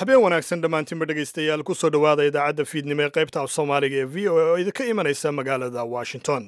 habeen wanaagsan dhammaantiinba dhegaystayaal ku soo dhowaada idaacadda fiidnimo ee qaybta af soomaaliga ee v o a oo idinka imanaysa magaalada washington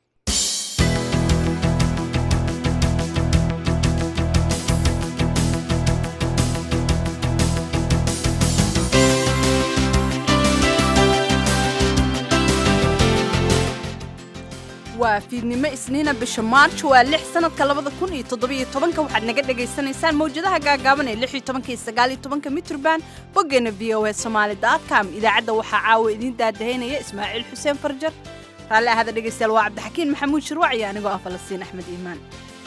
waa fiidnimo isniina bisha maarj waa lix sanadka labada kun iyo toddobiyo tobanka waxaad naga dhagaysanaysaan mawjadaha gaagaaban ee lix iyo tobanka iyo sagaal iyo tobanka mitrban boggeena v o a somaali com idaacadda waxaa caawa idiin daadahaynaya ismaaciil xuseen farjar raalli ahada dhegaystayaal waa cabdixakiin maxamuud shirwac iyo anigoo ah falastiin axmed iimaan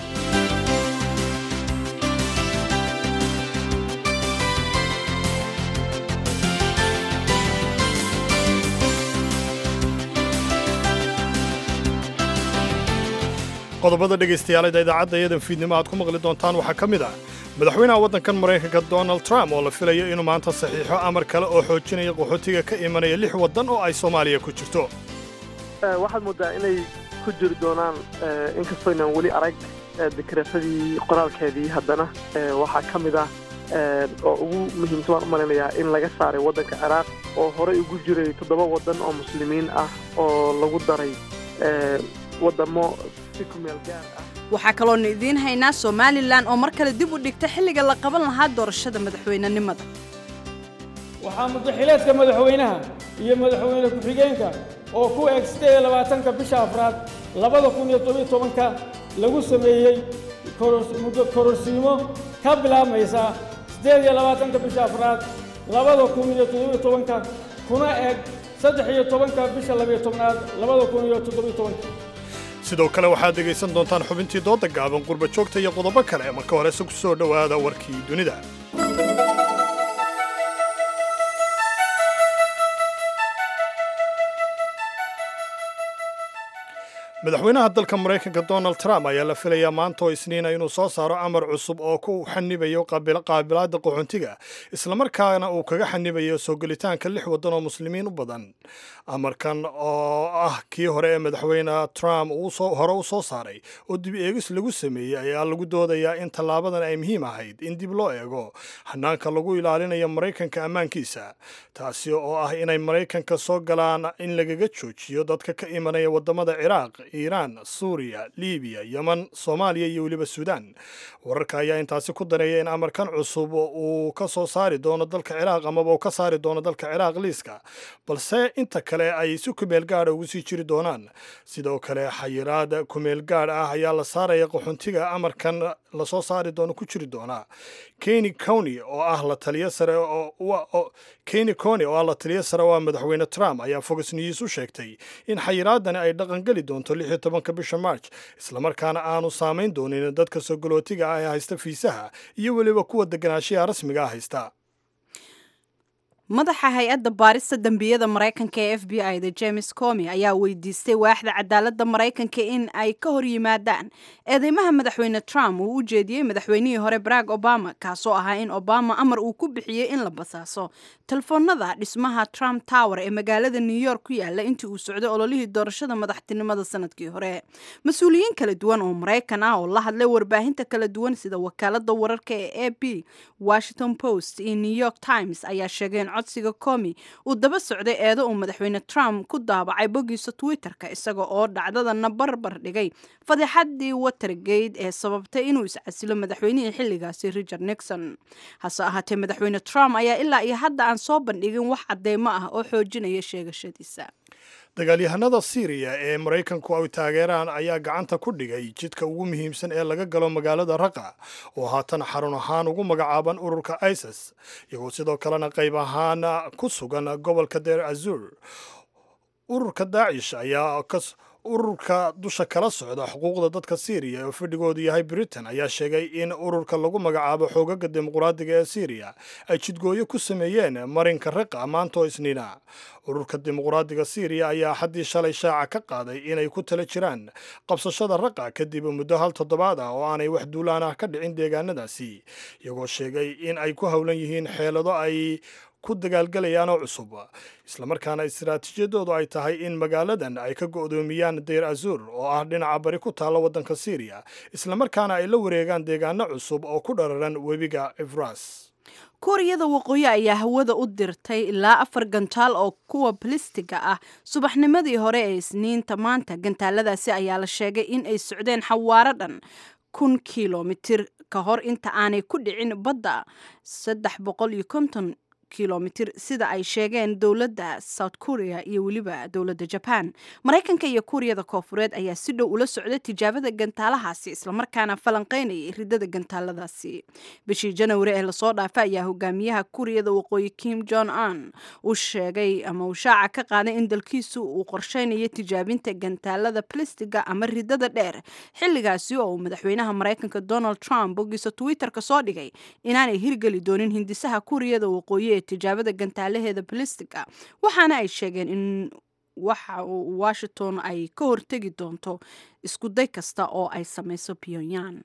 qodobada dhegaystayaaleeda idaacadda iyadan fiidnimo aad ku maqli doontaan waxaa ka mid ah madaxweynaha waddankan maraykanka donald trump oo la filayo inuu maanta saxiixo amar kale oo xoojinaya qaxootiga ka imanaya lix waddan oo ay soomaaliya ku jirto waxaad moodaa inay ku jiri doonaan inkastoo inaan weli arag dekreetadii qoraalkeedii haddana waxaa ka mid ah oo ugu muhiimsan waan u malaynayaa in laga saaray waddanka ciraaq oo horey ugu jiray toddoba waddan oo muslimiin ah oo lagu daray waddamo si kumeel gaar ah waxaa kaloona idiin haynaa somalilan oo mar kale dib u dhigta xilliga la qaban lahaa doorashada madaxweynenimada waxaa mudaxileedka madaxweynaha iyo madaxweyne ku-xigeenka oo ku eg siddeed iyo labaatanka bisha afraad labada kun iyo tobiyo tobanka lagu sameeyey muddo kororsiimo ka bilaabmaysa siddeed iyo labaatanka bisha afraad labada kun iyo toddobiyo tobanka kuna eg saddex iyo tobanka bisha labiyo tobnaad labada kun iyo toddobiyo tobanka sidoo kale waxaad dhegaysan doontaan xubintii dooda gaaban qurba joogta iyo qodobo kale marka horese ku soo dhowaada warkii dunida madaxweynaha dalka maraykanka donald trump ayaa la filayaa maanta oo isniina inuu soo saaro amar cusub oo ku xanibayo qaabilaadda qaxoontiga islamarkaana uu kaga xanibayo soo gelitaanka lix waddan oo muslimiin u badan amarkan oo ah kii hore ee madaxweyne trump hore u soo saaray oo dib eegis lagu sameeyey ayaa lagu doodayaa in tallaabadan ay muhiim ahayd in dib loo eego hanaanka lagu ilaalinayo maraykanka ammaankiisa taasi oo ah inay maraykanka soo galaan in lagaga joojiyo dadka ka imanaya waddamada ciraaq iiraan suuriya libiya yeman soomaaliya iyo weliba suudaan wararka ayaa intaasi ku dareeya in amarkan cusub uu ka soo saari doono dalka ciraaq amaba uu ka saari doono dalka ciraaq liiska balse inta kale ay si kumeel gaadha ugu sii jiri doonaan sidoo kale xayiraad kumeel gaadh ah ayaa la saaraya qaxoontiga amarkan lasoo saari doono ku jiri doonaa keni cony oo ah la taliyo sare keni cony oo ah la taliyo sare oo ah madaxweyne trump ayaa fox news u sheegtay in xayiraadani ay dhaqangeli doonto lix iyo tobanka bisha march islamarkaana aanu saamayn doonin dadka soo galootiga ah ee haysta fiisaha iyo weliba kuwa deganaanshiyaha rasmiga ah haysta madaxa hay-adda baarista dembiyada maraykanka ee f b i da james comi ayaa weydiistay waaxda cadaaladda maraykanka in ay ka hor yimaadaan eedeymaha madaxweyne trump uu u jeediyey madaxweynihii hore barack obama kaasoo ahaa in obama amar uu ku bixiyey in la basaaso telefoonada dhismaha trump tower ee magaalada new york ku yaala intii uu socday ololihii doorashada madaxtinimada sanadkii hore mas-uuliyiin kala duwan oo maraykan ah oo la hadlay warbaahinta kala duwan sida wakaalada wararka ee a b washington post iyo new york times ayaa sheegeen codsiga comi uu daba socday eedo uu madaxweyne trump ku daabacay boggiisa twitter-ka isaga oo dhacdadana barbar dhigay fadeexadii watergate ee sababtay inuu iscasilo madaxweynihii xilligaasi richard nixon hase ahaatee madaxweyne trump ayaa ilaa iyo hadda aan soo bandhigin wax cadeymo ah oo xoojinaya sheegashadiisa dagaalyahanada siiriya ee maraykanku ay taageeraan ayaa gacanta ku dhigay jidka ugu muhiimsan ee laga galo magaalada raqa oo haatan xarun ahaan ugu magacaaban ururka isis iyagoo sidoo kalena qayb ahaan ku sugan gobolka deer azur ururka daacish ayaa ururka dusha kala socda xuquuqda dadka siiriya oo fadhigoodu yahay britain ayaa sheegay in ururka lagu magacaabo xoogaga dimuqraadiga ee siiriya ay jidgooyo ku sameeyeen marinka raqa maanta oo isniina ururka dimuqraadiga siiriya ayaa xaddii shalay shaaca ka qaaday inay ku tala jiraan qabsashada raqa kadib muddo hal toddobaad ah oo aanay wax duulaan ah ka dhicin deegaanadaasi iyagoo sheegay in ay ku howlan yihiin xeelado ay ku dagaalgalayaan oo cusub islamarkaana istaraatiijiyadoodu ay tahay in magaaladan ay ka go'doomiyaan deyr azur oo ah dhinaca bari ku taalla waddanka siiriya islamarkaana ay la wareegaan deegaano cusub oo ku dhararan webiga efras kuuriyada waqooyi ayaa hawada u dirtay ilaa afar gantaal oo kuwa balistiga ah subaxnimadii hore ee isniinta maanta gantaaladaasi ayaa la sheegay in ay socdeen xawaaro dhan kun kilomitir ka hor inta aanay ku dhicin badda saddex boqol iyo konton kilomitir sida ay sheegeen dowladda south korea iyo weliba dowladda jaban maraykanka iyo kuuriyada koofureed ayaa si dhow ula socda tijaabada gantaalahaasi islamarkaana falanqeynayay ridada gantaaladaasi bishii janawari ee lasoo dhaafa ayaa hogaamiyaha kuuriyada waqooyi kim jon on uu sheegay ama uu shaaca ka qaaday in dalkiisu uu qorsheynayo tijaabinta gantaalada balistiga ama ridada dheer xilligaasi oo uu madaxweynaha maraykanka donald trump bogiisa twitterka soo dhigay inaanay hirgeli doonin hindisaha kuuriyada waqooyi tijaabada gantaalaheeda balistiga waxaana ay sheegeen in waxa uu washington ay ka hortegi doonto isku day kasta oo ay samayso pyongyang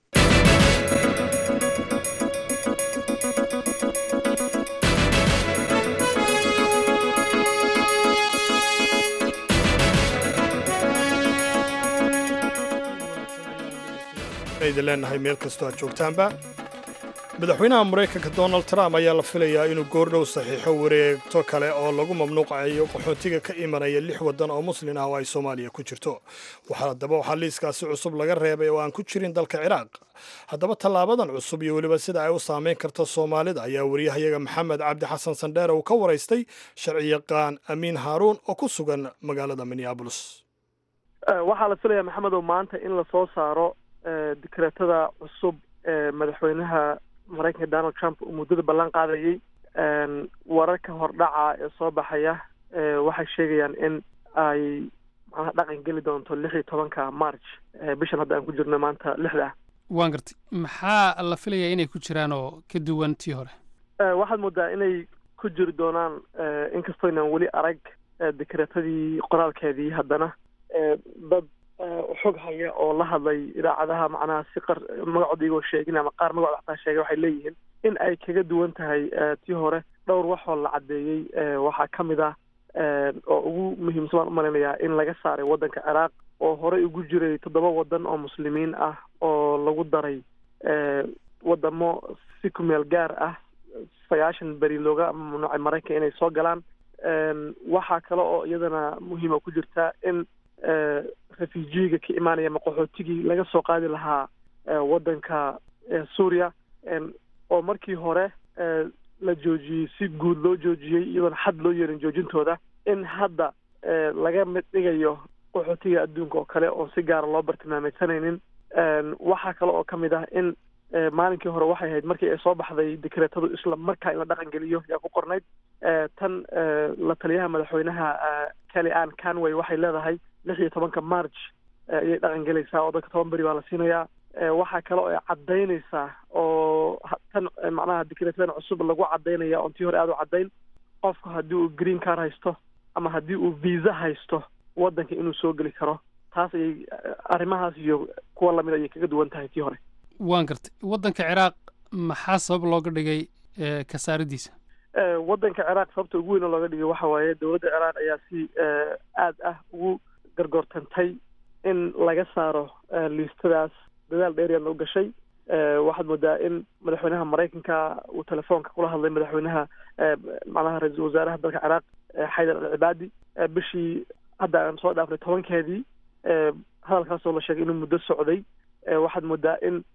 idin leenahay meel kastoo aad joogtaanba madaxweynaha maraykanka donald trump ayaa la filayaa inuu goordhow saxiixo wareegto kale oo lagu mamnuucayo qaxoontiga ka imanaya lix waddan oo muslin ah oo ay soomaaliya ku jirto haddaba waxaa liiskaasi cusub laga reebay oo aan ku jirin dalka ciraaq haddaba tallaabadan cusub iyo weliba sida ay u saameyn karto soomaalida ayaa wariyahayaga maxamed cabdi xasan sandheere uu ka waraystay sharciyaqaan amiin haaruun oo ku sugan magaalada minneabolis waxaa la filayaa maxamedow maanta in lasoo saaro dikreetada cusub ee madaxweynaha maraykanka donald trump uu muddada ballan qaadayay wararka hordhaca ee soo baxaya waxay sheegayaan in ay macnaha dhaqan geli doonto lix iyo tobanka march bishan hadda aan ku jirno maanta lixda ah waan gartay maxaa la filayaa inay ku jiraan oo ka duwan tii hore waxaad moodaa inay ku jiri doonaan inkastoo inaan weli arag dikreetadii qoraalkeedii haddana dad xog haya oo la hadlay idaacadaha macnaha si qar magacooda igoo sheegin ama qaar magacooda xataa sheegay waxay leeyihiin in ay kaga duwan tahay tii hore dhowr waxoo la caddeeyey waxaa ka mid ah oo ugu muhiimsan baan umalaynayaa in laga saaray waddanka ciraaq oo horey ugu jiray toddoba waddan oo muslimiin ah oo lagu daray waddamo si ku meel gaar ah sagaashan beri looga mamnuucay maraykanka inay soo galaan waxaa kale oo iyadana muhiima ku jirta in refujiga ka imaanaya ama qaxootigii laga soo qaadi lahaa waddanka suuriya oo markii hore la joojiyey si guud loo joojiyey iyadoona xad loo yeelin joojintooda in hadda laga mid dhigayo qaxootiga adduunka oo kale oo si gaara loo bartilmaameysanaynin waxaa kale oo ka mid ah in maalinkii hore waxay ahayd markii ay soo baxday dikreetadu isla markaa in la dhaqan geliyo yaa ku qornayd tan la taliyaha madaxweynaha kelly ann canway waxay leedahay lix iyo tobanka march ayay dhaqan gelaysaa oo dadka toban beri baa la siinayaa waxaa kale oo ay caddaynaysaa oo tan macnaha dikreetadan cusub lagu caddaynaya oon tii hore aada u caddayn qofku haddii uu green car haysto ama haddii uu visa haysto waddanka inuu soo geli karo taas ayay arrimahaas iyo kuwa lamid ayay kaga duwan tahay tii hore waan gartay waddanka ciraaq maxaa sabab looga dhigay ka saaridiisa waddanka ciraaq sababta ugu weyn oo looga dhigay waxa waaye dowladda ciraaq ayaa si aad ah ugu gargoortantay in laga saaro liistadaas dadaal dheeryaadna u gashay waxaad moodaa in madaxweynaha maraykanka uu telefoonka kula hadlay madaxweynaha macnaha ra-iisul wasaaraha dalka ciraaq xaydar alcibaadi bishii hadda aan soo dhaafnay tobankeedii hadalkaasoo la sheegay inuu muddo socday waxaad moodaa in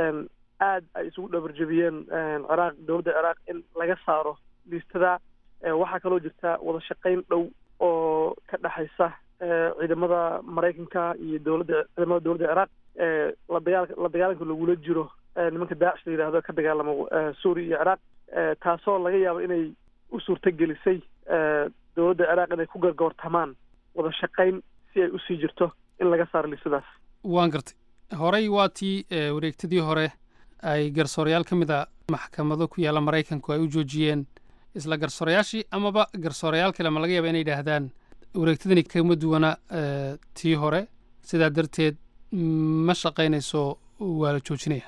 aad ay isugu dhabarjebiyeen ciraaq dowladda ciraaq in laga saaro liistada waxaa kaloo jirta wada shaqayn dhow oo ka dhexaysa ciidamada maraykanka iyo dowladda ciidamada dowladda ciraaq la dagaal la dagaalanka lagula jiro nimanka daacish la yidhahdo ka dagaalamo suuriya iyo ciraaq taasoo laga yaabo inay u suurto gelisay dowladda ciraaq inay ku gargoortamaan wada shaqayn si ay usii jirto in laga saaro liistadaas waan gartay horey waa tii wareegtadii hore ay garsoorayaal ka mid a maxkamado ku yaalla maraykanku ay u joojiyeen isla garsoorayaashii amaba garsoorayaal kale ma laga yaaba inay yidhaahdaan wareegtadani kama duwana tii hore sidaa darteed ma shaqaynayso waa la joojinaya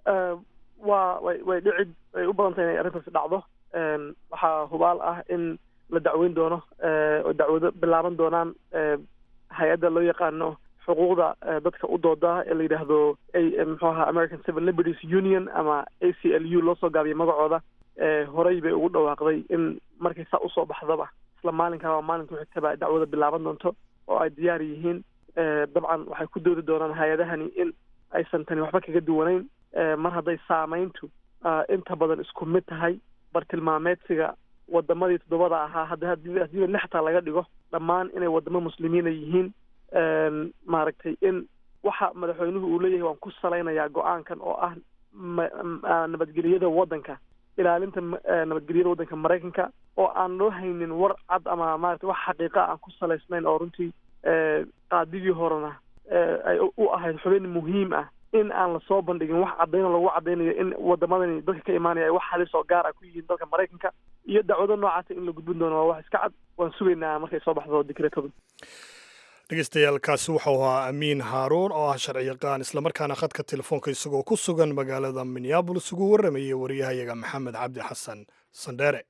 waa way way dhici way u badan tahay inay arrintaasi dhacdo waxaa hubaal ah in la dacweyn doono oo dacwado bilaaban doonaan hay-adda loo yaqaano xuquuqda dadka u dooda ee la yidhaahdo muxuu ahaa american civil liberties union ama a c l u loo soo gaabiyo magacooda horey bay ugu dhawaaqday in markay saa usoo baxdaba isla maalinkaaba maalinka xigtaba dacwada bilaaban doonto oo ay diyaar yihiin dabcan waxay ku doodi doonaan hay-adahani in aysan tani waxba kaga duwanayn mar hadday saamayntu inta badan isku mid tahay bartilmaameedsiga wadamadii toddobada ahaa hadda hadiiba lixtaa laga dhigo dhammaan inay wadamo muslimiina yihiin maaragtay in waxa madaxweynuhu uu leeyahay waan ku salaynayaa go-aankan oo ah nabadgeliyada waddanka ilaalinta nabadgelyada waddanka maraykanka oo aan loo haynin war cad ama maarata wax xaqiiqa aan ku salaysnayn oo runtii qaadigii horena ay u ahayd xubin muhiim ah in aan lasoo bandhigin wax cadayno lagu cadaynayo in wadamadani dadka ka imaanaya ay wax halis oo gaar ah ku yihiin dalka maraykanka iyo dacwado noocaasa in la gudbin doono waa wax iska cad waan sugaynaa markay soo baxdo dikreetadu dhegeystayaaalkaasi wuxuu ahaa amiin haaruun oo ah sharci yaqaan islamarkaana khadka telefoonka isagoo ku sugan magaalada minneabolis ugu warramayay wariyahayaga maxamed cabdi xasan sandheere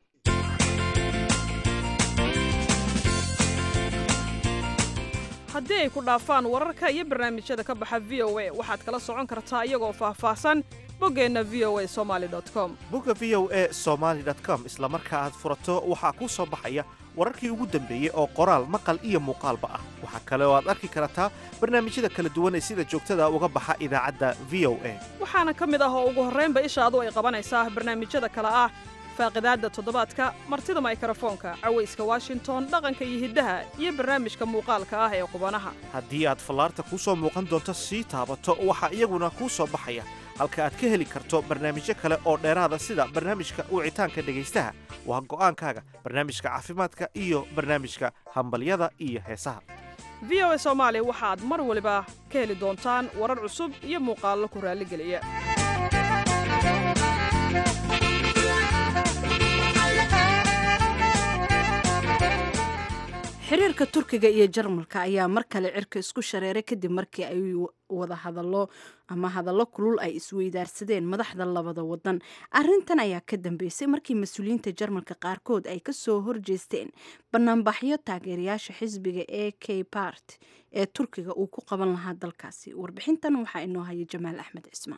haddii ay ku dhaafaan wararka iyo barnaamijyada ka baxa v o a waxaad kala socon kartaa iyagoo faahfaahsan boggeenna v o a somaali com bogga v o a somaali com isla marka aad furato waxaa kuu soo baxaya wararkii ugu dambeeyey oo qoraal maqal iyo muuqaalba ah waxaa kale oo aad arki kartaa barnaamijyada kala duwan ee sida joogtada uga baxa idaacadda v o a waxaana ka mid ah oo ugu horraynba ishaadu ay qabanaysaa barnaamijyada kale ah faaqidaadda toddobaadka martida maykrofoonka cawayska washington dhaqanka iyo hiddaha iyo barnaamijka muuqaalka ah ee qubanaha haddii aad fallaarta kuu soo muuqan doonto sii taabato waxaa iyaguna kuu soo baxaya halka aad ka heli karto barnaamijyo kale oo dheeraada sida barnaamijka wicitaanka dhegaystaha waa go'aankaaga barnaamijka caafimaadka iyo barnaamijka hambalyada iyo heesaha v o a soomaali waxaad mar waliba ka heli doontaan warar cusub iyo muuqaallo ku raalligeliya xiriirka turkiga iyo jarmalka ayaa mar kale cirka isku shareeray kadib markii ay wada hadallo ama hadallo kulul ay isweydaarsadeen madaxda labada wadan arintan ayaa ka dambeysay markii mas-uuliyiinta jarmalka qaarkood ay kasoo horjeesteen banaanbaxyo taageerayaasha xisbiga e k bart ee turkiga uu ku qaban lahaa dalkaasi warbixintan waxaa inoo haya jamaal axmed cismaan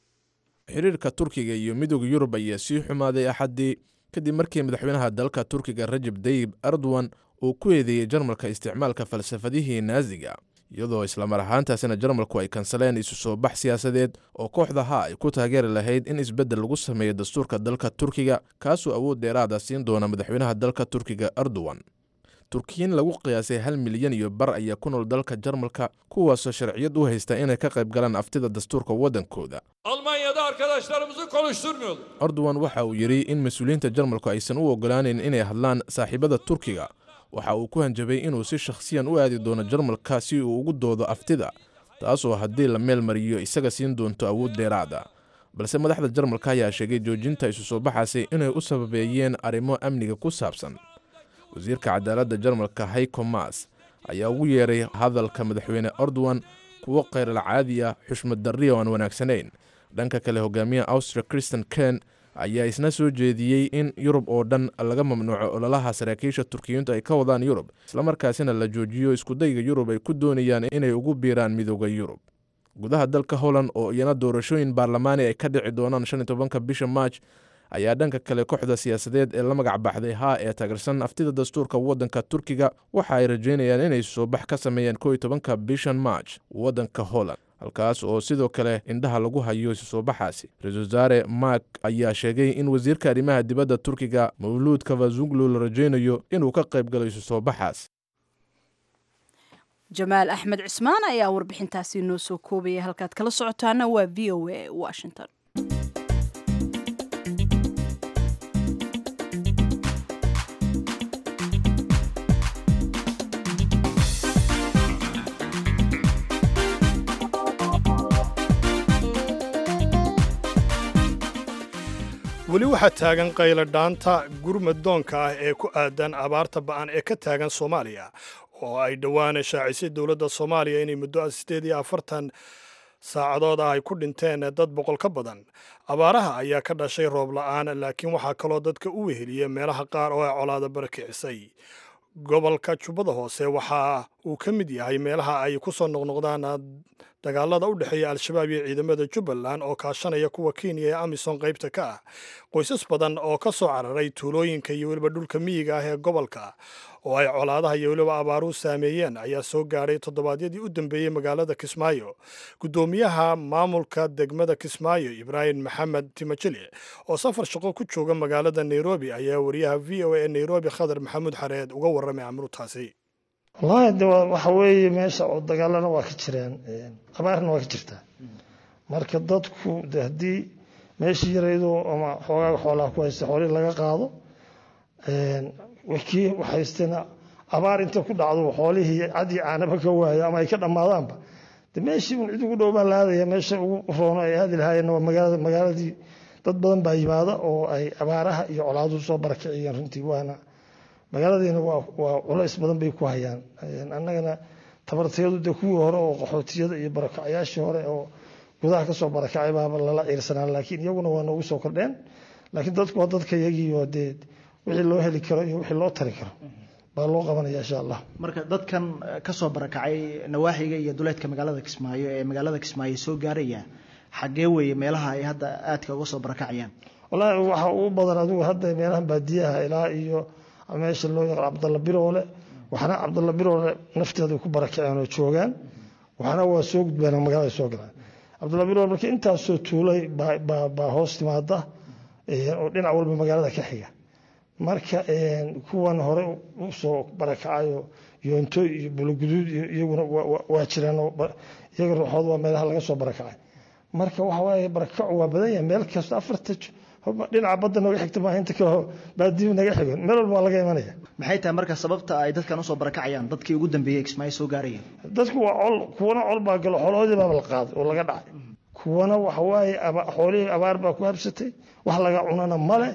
xiriirka turkiga iyo midooda yurub ayaa sii xumaaday axaddii kadib markii madaxweynaha dalka turkiga rajab dayib erdogan uu ku eedeeyey jarmalka isticmaalka falsafadihii naaziga iyadoo islamar ahaantaasina jarmalku ay kansaleen isu soo bax siyaasadeed oo kooxda ha ay ku taageeri lahayd in isbeddel lagu sameeyo dastuurka dalka turkiga kaasoo awood dheeraada siin doona madaxweynaha dalka turkiga erdogan turkiyiin lagu qiyaasay hal milyan iyo bar ayaa ku nool dalka jarmalka kuwaasoo sharciyad u haysta inay ka qayb galaan aftida dastuurka waddankooda Almanya'da arkadaşlarımızı konuşturmuyorlar. erdogan waxa uu yidhi in mas-uuliyiinta jarmalku aysan u ogolaaneyn inay hadlaan saaxiibada turkiga waxa uu ku hanjabay inuu si shakhsiyan u aadi doono jarmalka si uu ugu doodo aftida taasoo haddii la meel mariyo isaga siin doonto awood dheeraada balse madaxda jarmalka ayaa sheegay joojinta isu soo baxaasi inay u sababeeyeen arrimo amniga ku saabsan wasiirka cadaaladda jarmalka hayko mas ayaa ugu yeeray hadalka madaxweyne erdogan kuwo kheyral caadi ah xushmad darri oo aan wanaagsanayn dhanka kale hogaamiyaha austria christian ken ayaa isna soo jeediyey in yurub oo dhan laga mamnuuco ololaha saraakiisha turkiyiintu ay ka wadaan yurub islamarkaasina la joojiyo iskudayga yurub ay ku doonayaan inay ugu biiraan midooda yurub gudaha dalka holland oo iyana doorashooyin baarlamaani ay ka dhici doonaan shan iyo tobanka bisha maaj ayaa dhanka kale kooxda siyaasadeed ee la magac baxday haa ee taageersan aftida dastuurka waddanka turkiga waxa ay rajeynayaan inay soo bax ka sameeyaan koo iyo tobanka bishan maaj waddanka holland halkaas oo sidoo kale indhaha lagu hayo isu soo baxaasi ra-iisul wasaare mark ayaa sheegay in wasiirka arrimaha dibadda turkiga mawluud kafazuglu la rajaynayo inuu ka qayb galo isu soo baxaas jamaal axmed cismaan ayaa warbixintaasi noo soo koobaya halkaad kala socotaana waa v o a washington weli waxaa taagan qayladhaanta gurmadoonka ah ee ku aadan abaarta ba'an ee ka taagan soomaaliya oo ay dhowaan shaacisay dowladda soomaaliya inay muddo siddeed iyo afartan saacadood ah ay ku dhinteen dad boqol ka badan abaaraha ayaa ka dhashay roob la'aan laakiin waxaa kaloo dadka u weheliya meelaha qaar oo ay colaada barakicisay gobolka jubbada hoose waxa uu ka mid yahay meelaha ay ku soo noqnoqdaan dagaalada u dhexeeya al-shabaab iyo ciidamada jubbaland oo kaashanaya kuwa kenya ee amisom qaybta ka ah qoysas badan oo ka soo cararay tuulooyinka iyo weliba dhulka miyiga ah ee gobolka oo ay colaadaha iyo weliba abaaruhu saameeyeen ayaa soo gaadhay toddobaadyadii u dambeeyey magaalada kismaayo guddoomiyaha maamulka degmada kismaayo ibraahim maxamed timajili oo safar shaqo ku jooga magaalada nairobi ayaa wariyaha v o a ee nairobi khadar maxamuud xareed uga warramay amruutaasi wallaahi de waxa weeye meesha oo dagaalana waa ka jiraan abaarna waa ka jirtaa marka dadku de haddii meeshii yaraydo ama xoogaaga xoolaha ku haysta xoolihii laga qaado kii haystana abaar inta ku dhacdo xoolihii cadii caanaba ka waayo ama ay ka dhammaadaanba de meeshii un cid ugu dhow baa la aadaya meesha ugu roono ay aadi lahaayeenna waa magaalada magaaladii dad badan baa yimaada oo ay abaaraha iyo colaaduhu soo barakiciyeen runtii waana magaaladiina waa culays badan bay ku hayaan annagana tabartayadu de kuwii hore oo qaxootiyada iyo barakacyaashii hore oo gudaha kasoo barakacay baaba lala ciirsanaa laakiin iyaguna waa noogu soo kordheen laakiin dadku waa dadka iyagiioo dee wixii loo heli karo iyo wixii loo tari karo baa loo qabanaya insha allah marka dadkan kasoo barakacay nawaaxiga iyo duleedka magaalada kismaayo ee magaalada kismaayo soo gaaraya xaggee weeye meelaha ay hadda aadka uga soo barakacayaan wallaahi waxa ugu badan adigu hadda meelahan baadiyaha ilaa iyo meesha loo yaqaan cabdalla biroole waxna cabdalla biroole nafteeda ku barakaceen oo joogaan waxna waa soo gudbeen oo magaalada soo galaan cabdalla biroole marka intaasoo tuulay baa hoos timaada oo dhinac walba magaalada ka xiga marka kuwan hore usoo barakacayo yoonto iyo buluguduud iyaguna waa jiraan iyaga ruuxood waa meelaha laga soo barakacay marka waxa waaye barakacu waa badan yahay meel kasta afarta dhinaca badda nooga xigta maaha inta kale baadiyu naga xigon meel walba waa laga imanaya maxay tahay marka sababta ay dadkan usoo barakacayaan dadkii ugu dambeeyey kismaayo soo gaarayeen dadku waa col kuwana col baa galo xoolahoodii baaba la qaaday oo laga dhacay kuwana waxa waaye xoolihii abaar baa ku habsatay wax laga cunana male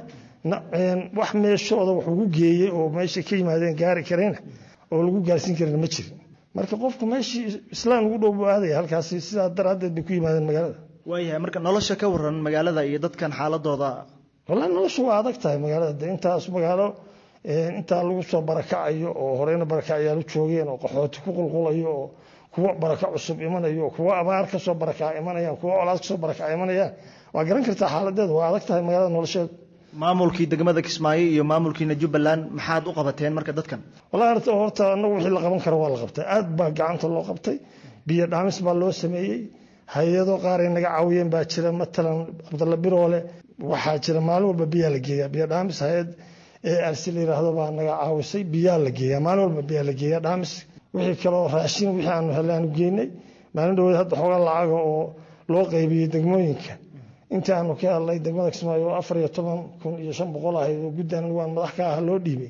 wax meeshooda wax ugu geeyey oo meesha ka yimaadeen gaari karayna oo lagu gaarsiin karana ma jirin marka qofku meeshii islaan ugu dhow buu aadaya halkaasi sidaa daraaddeed bay ku yimaadeen magaalada waayahay marka nolosha ka waran magaalada iyo dadkan xaaladooda wallahi nolosha waa adag tahay magaalada de intaas magaalo intaa lagu soo barakacayo oo horeyna barakacyaal u joogeen oo qaxooti ku qulqulayo oo kuwa baraka cusub imanayo kuwa abaar kasoo barakaca imanayaan kuwa colaad kasoo barakaca imanayaan waa garan kartaa xaaladeedu waa adag tahay magaalada nolosheedu maamulkii degmada kismaayo iyo maamulkiina jubbaland maxaad u qabateen marka dadkan wallahi horta horta anagu wixii la qaban karo waa la qabtay aad baa gacanta loo qabtay biyo dhaamis baa loo sameeyey hay-ado qaar ay naga caawiyeen baa jira matalan cabdalla biroole waxaa jira maalin walba biyaa la geeyaa biyo dhaamis hay-ad ee arsi la yiraahdo baa naga caawisay biyaa la geeyaa maalin walba biyaa la geeyaa dhaamis wixii kaloo raashin wixii aanu helay aanu geynay maalin dhaweed hadda xoogaa lacaga oo loo qaybiyey degmooyinka intii aanu ka hadlay degmada kismaayo oo afar iyo toban kun iyo shan boqol ahayd oo guddan waan madax ka ah loo dhiibay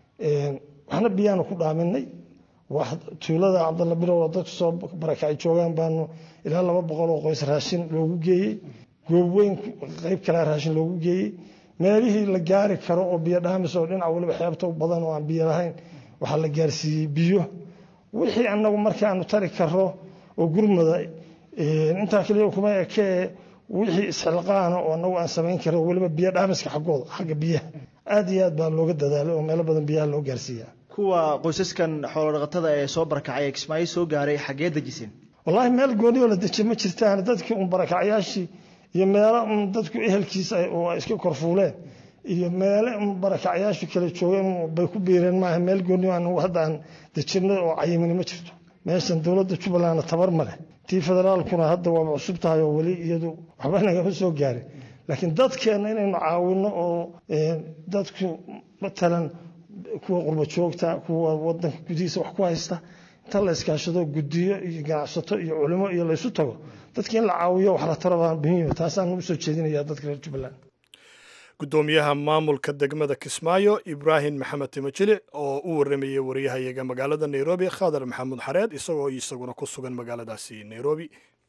waxna biyaanu ku dhaaminay wax tuulada cabdalla birow oo dadku soo barakacay joogaan baanu ilaa laba boqol oo qoys raashin loogu geeyey goob weyn qayb kalea raashin loogu geeyey meelihii la gaari karo oo biyo dhaamis oo dhinac waliba xeebta badan oo aan biyo lahayn waxaa la gaarsiiyey biyo wixii anagu markaanu tari karo oo gurmada intaa kaliya kuma ekee wixii isxilqaana oo anagu aan samayn karo weliba biyo dhaamiska xaggooda xagga biyaha aad iyo aad baa looga dadaalay oo meelo badan biyaha loo gaarsiiyaa kuwa qoysaskan xoolodhaqatada ee soo barakacay ee kismaayo soo gaaray xaggee dejiseen wallaahi meel gooni oo la dejiye ma jirtaan dadkii un barakacyaashii iyo meelo un dadku ehelkiisa oo ay iska korfuuleen iyo meele un barakacyaashu kala joogeen bay ku biireen maaha meel gooni aan hadda aan dejinay oo cayimani ma jirto meeshan dowladda jubbalandna tabar ma leh tii federaalkuna hadda waaba cusub tahay oo weli iyadu waxba nagama soo gaarin laakiin dadkeenna inaynu caawino oo dadku matalan kuwa qurba joogta kuwa wadanka gudihiisa wax ku haysta inta la iskaashado gudiyo iyo ganacsato iyo culimo iyo laysu tago dadki in la caawiyo wax la taro baa muhiim taasaan ugu soo jeedinaya dadka reer jubbaland guddoomiyaha maamulka degmada kismaayo ibraahim maxamed timajilic oo u waramayey wariyahayaga magaalada nairobi khadar maxamuud xareed isagoo isaguna ku sugan magaaladaasi nairobi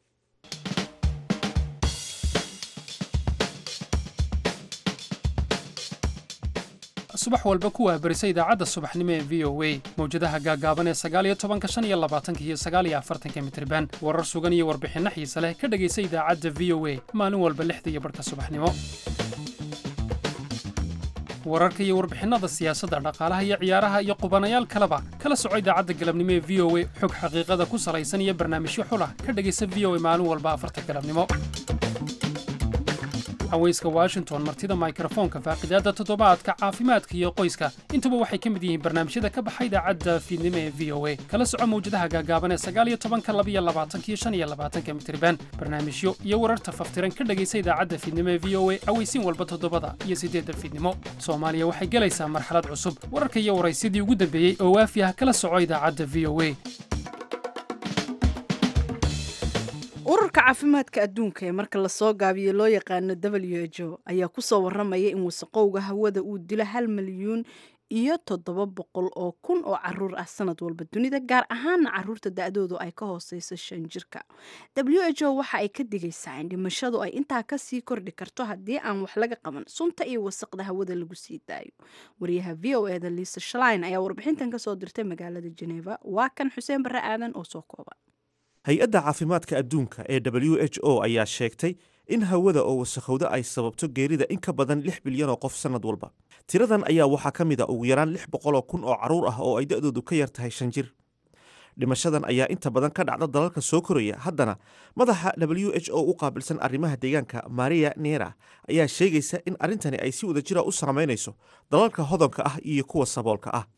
subax walba ku wahbarisa idaacadda subaxnimo ee v o a mawjadaha gaagaaban ee sagaaliyo tobanka shan iyo labaatanka iyo sagaaliyo afartanka mitriban warar sugan iyo warbixinno xiise leh ka dhegaysa idaacadda v o a maalin walba lixda iyo barhka subaxnimo wararka iyo warbixinnada siyaasadda dhaqaalaha iyo ciyaaraha iyo qubanayaal kaleba kala soco idaacadda galabnimo ee v o a xog xaqiiqada ku salaysan iyo barnaamijyo xulah ka dhegaysa v o a maalin walba afarta galabnimo haweyska washington martida mikrofoonka faaqidaadda toddobaadka caafimaadka iyo qoyska intuba waxay ka mid yihiin barnaamijyada ka baxa idaacadda fiidnimo ee v o a kala soco mawjadaha gaagaaban ee sagaal iyo tobanka laba iyo labaatanka iyo shan iyo labaatanka mitriban barnaamijyo iyo wararta faftiran ka dhegaysa idaacadda fiidnimo ee v o a aweysiin walba toddobada iyo siddeedda fiidnimo soomaaliya waxay gelaysaa marxalad cusub wararka iyo waraysyadii ugu dambeeyey oo waafi ah kala soco idaacadda v o a ururka caafimaadka adduunka ee marka lasoo gaabiyo loo yaqaano w h o ayaa kusoo waramaya in wasaqowga hawada uu dilo hal milyuun iyo toddoba boqol oo kun oo caruur ah sanad walba dunida gaar ahaana caruurta da-doodu ay ka hooseyso shan jirka w h o waxa ay ka digaysaa in dhimashadu ay intaa kasii kordhi karto haddii aan wax laga qaban sunta iyo wasaqda hawada lagu sii daayo wariyaha v o eda liisa shalain ayaa warbixintan kasoo dirtay magaalada geneva waa kan xuseen barre aadan oo soo kooban hay-adda caafimaadka adduunka ee w h o ayaa sheegtay in hawada oo wasakhowda ay sababto geerida in ka badan lix bilyan oo qof sannad walba tiradan ayaa waxaa ka mid a ugu yaraan lix boqoloo kun oo carruur ah oo ay da-doodu ka yar tahay shan jir dhimashadan ayaa inta badan ka dhacda dalalka soo koraya haddana madaxa w h o u qaabilsan arrimaha deegaanka maria nera ayaa sheegaysa in arrintani ay si wada jira u saamaynayso dalalka hodonka ah iyo kuwa saboolka ah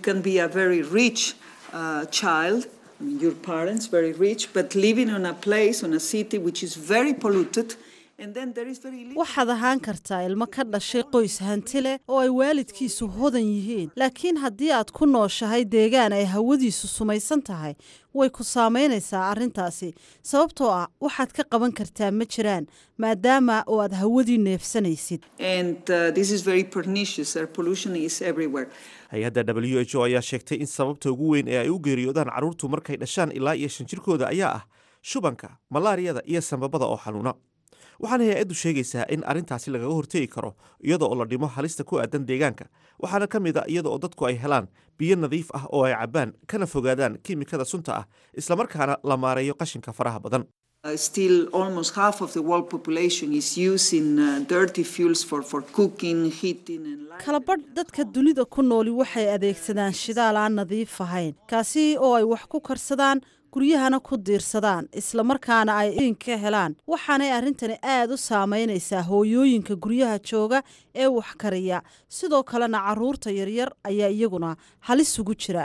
your parents very rich but living on a place on a city which is very polluted waxaad ahaan kartaa ilmo ka dhashay qoys hanti leh oo ay waalidkiisu hodan yihiin laakiin haddii aad ku nooshahay deegaan ay hawadiisu sumaysan tahay way ku saamaynaysaa arrintaasi sababtoo ah waxaad ka qaban kartaa ma jiraan maadaama oo aad hawadii neefsanaysid hay-adda w h o ayaa sheegtay in sababta ugu weyn ee ay u geeriyoodaan carruurtu markay dhashaan ilaa iyo shan jirkooda ayaa ah shubanka malaariyada iyo sambabada oo xanuuna waxaana hay-addu sheegaysaa in arrintaasi lagaga hortegi karo iyada oo la dhimo halista ku aadan deegaanka waxaana ka mid a iyada oo dadku ay helaan biyo nadiif ah oo ay cabbaan kana fogaadaan kiimikada sunta ah islamarkaana la maareeyo qashinka faraha badan still almost half of the world population is using uh, dirty fuels for, for cooking, heating and kalabadh dadka dunida ku nooli waxay adeegsadaan shidaal aan nadiif ahayn kaasi oo ay wax ku karsadaan guryahana ku diirsadaan islamarkaana ay in ka helaan waxaanay arrintani aad u saamaynaysaa hooyooyinka guryaha jooga ee wax kariya sidoo kalena caruurta yaryar ayaa iyaguna halis ugu jira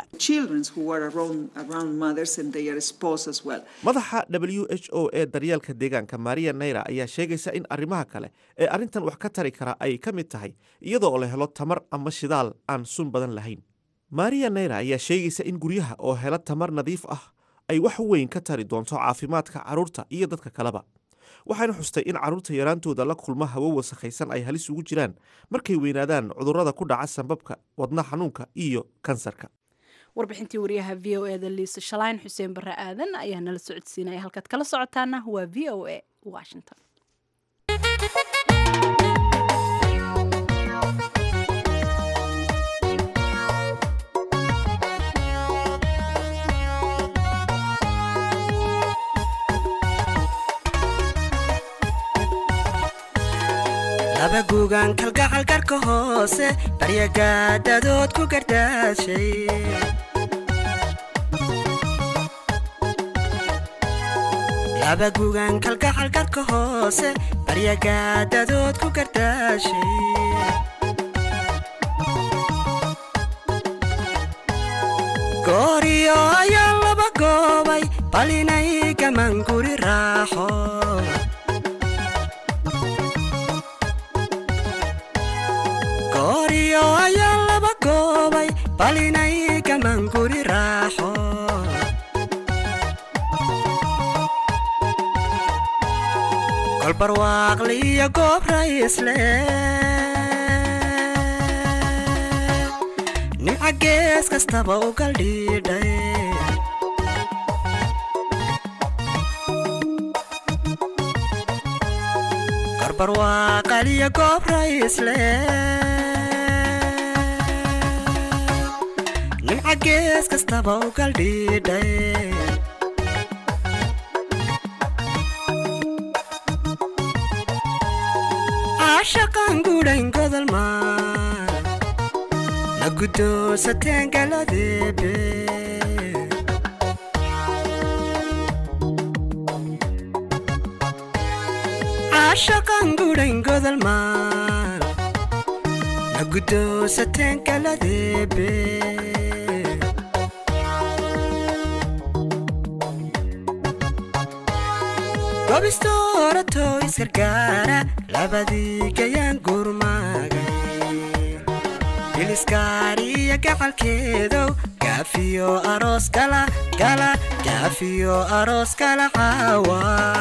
madaxa w h o ee daryeelka deegaanka maria naira ayaa sheegaysa in arrimaha kale ee arrintan wax ka tari kara ay ka mid tahay iyada oo la helo tamar ama shidaal aan sun badan lahayn maria naira ayaa sheegaysa in guryaha oo hela tamar nadiif ah ay wax weyn ka tari doonto caafimaadka carruurta iyo dadka kaleba waxayna xustay in carruurta yaraantooda la kulma hawo wasakhaysan ay halis ugu jiraan markay weynaadaan cudurrada ku dhaca sambabka wadna xanuunka iyo kansarka warbixintii wariyaha v o eda liisa shalayn xuseen barre aadan ayaa nala socodsiinaya halkaad kala socotaana waa v o a washington laba guugan kalgacal garka hoose baryagaadadood ku gardaashay laba guugan kalgacal garka hoose baryagaadadood ku gardaashay gooriyo ayaa laba goobay bal inay gaman guri raaxo gooriyo ayaa laba goobay bal inay gaman guri raaxo kolbarwaaqliyo goob raysle nimca gees kastaba u galdhiidhay korbarwaaqaliyo goob raysle nimca gees kastaba u galdhiidhay caashaqan gudhayn godol maa la guddoonsateen galadeebe caashaqan gudhayn godalmaan la guddoonsateen galadeebe gobisto orato isgargaara labadii gayaan gurmaagay biliskaariya gacalkeedow gaafiyo aroos gala gala gaafiyo aroos gala caawa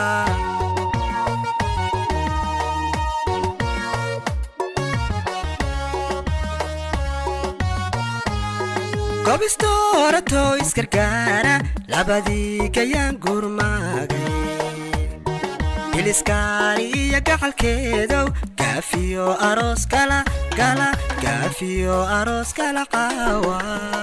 gobisto orato isgargaara labadii gayaan gurmaagay biliskaariya gacalkeedow gaafiyo aroos gala gala gaafiyo aroos gala caawa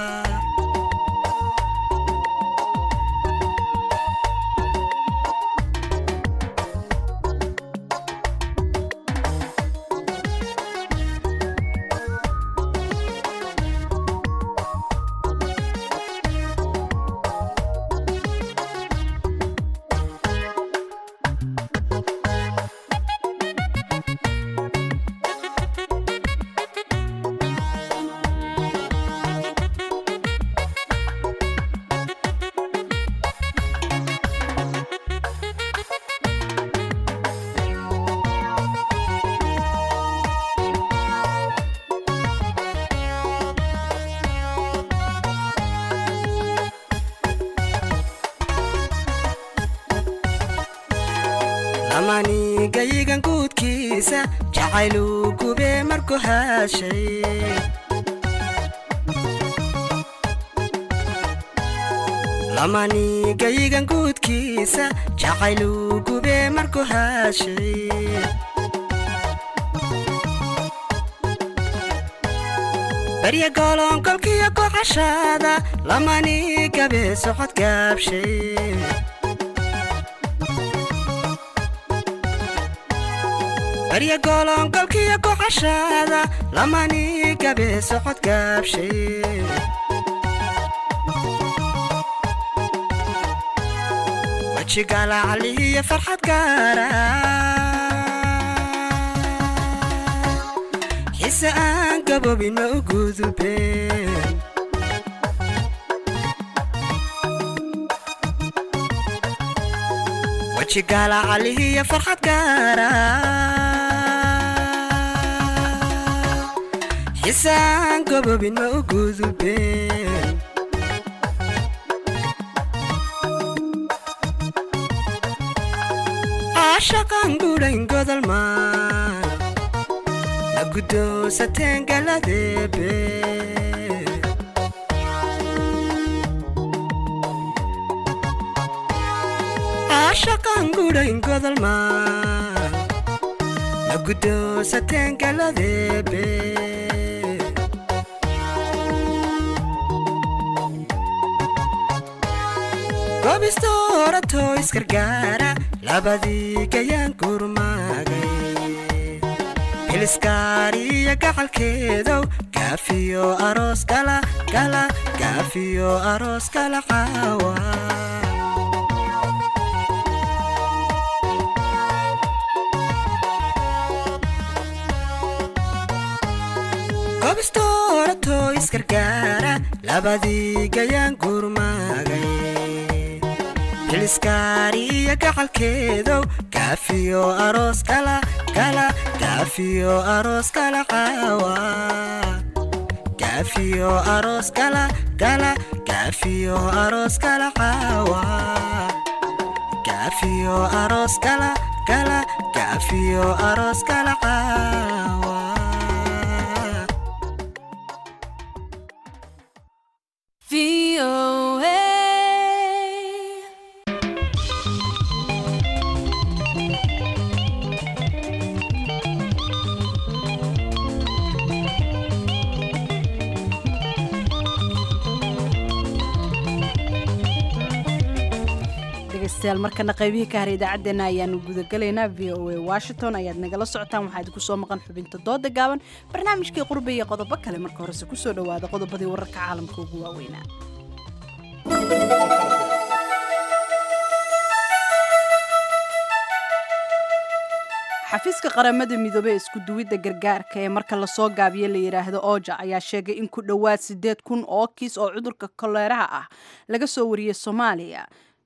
lamani gayigan guudkiisa jacayluu gubee markuu haashay lamani gayigan guudkiisa jacayluu gubee markuu haashay barya gooloonkolkiyo kocashaada lamani gabee socod gaabshay barya gooloonkolkiyo kocashaada lamani gabee socod gaabshay wajigaalacalihiyo farxad gaara xise aan gaboobin ma u gudubeen wajigaalacalihiyo farxad gaara xise aan gaboobin ma u gudubeen caashaqan gudhayn godalmaan la guddoonsateen galadeebe caashaqan gudhayn godalmaan la guddoonsateen galadeebe gobisto orato isgargaara labadii gayaan gurmaagay biliskaariya gacalkeedow gaafiyo aroos gala gala gaafiyo aroos gala caawa gobisto orato isgargaara labadii gayaan gurmaagay biliskaariya gacalkeedow gaafiyo aroos gala gala gaafiyo aroos gala caawa gaafiyo aroos gala gala gaafiyo aroos gala caawa gaafiyo aroos gala gala gaafiyo aroos gala caawa dhegaystayaal markana qaybihii ka haray idaacaddeenna ayaanu gudagalaynaa v o a washington ayaad nagala socotaan waxaa idinku soo maqan xubinta dooda gaaban barnaamijkii qurbe iyo qodobo kale marka horese kusoo dhowaada qodobadii wararka caalamka ugu waaweynaa xafiiska qaramada midoobey isku duwidda gargaarka ee marka lasoo gaabiyo la yidhaahdo oja ayaa sheegay in ku dhowaad siddeed kun oo kiis oo cudurka koleeraha ah laga soo wariyey soomaaliya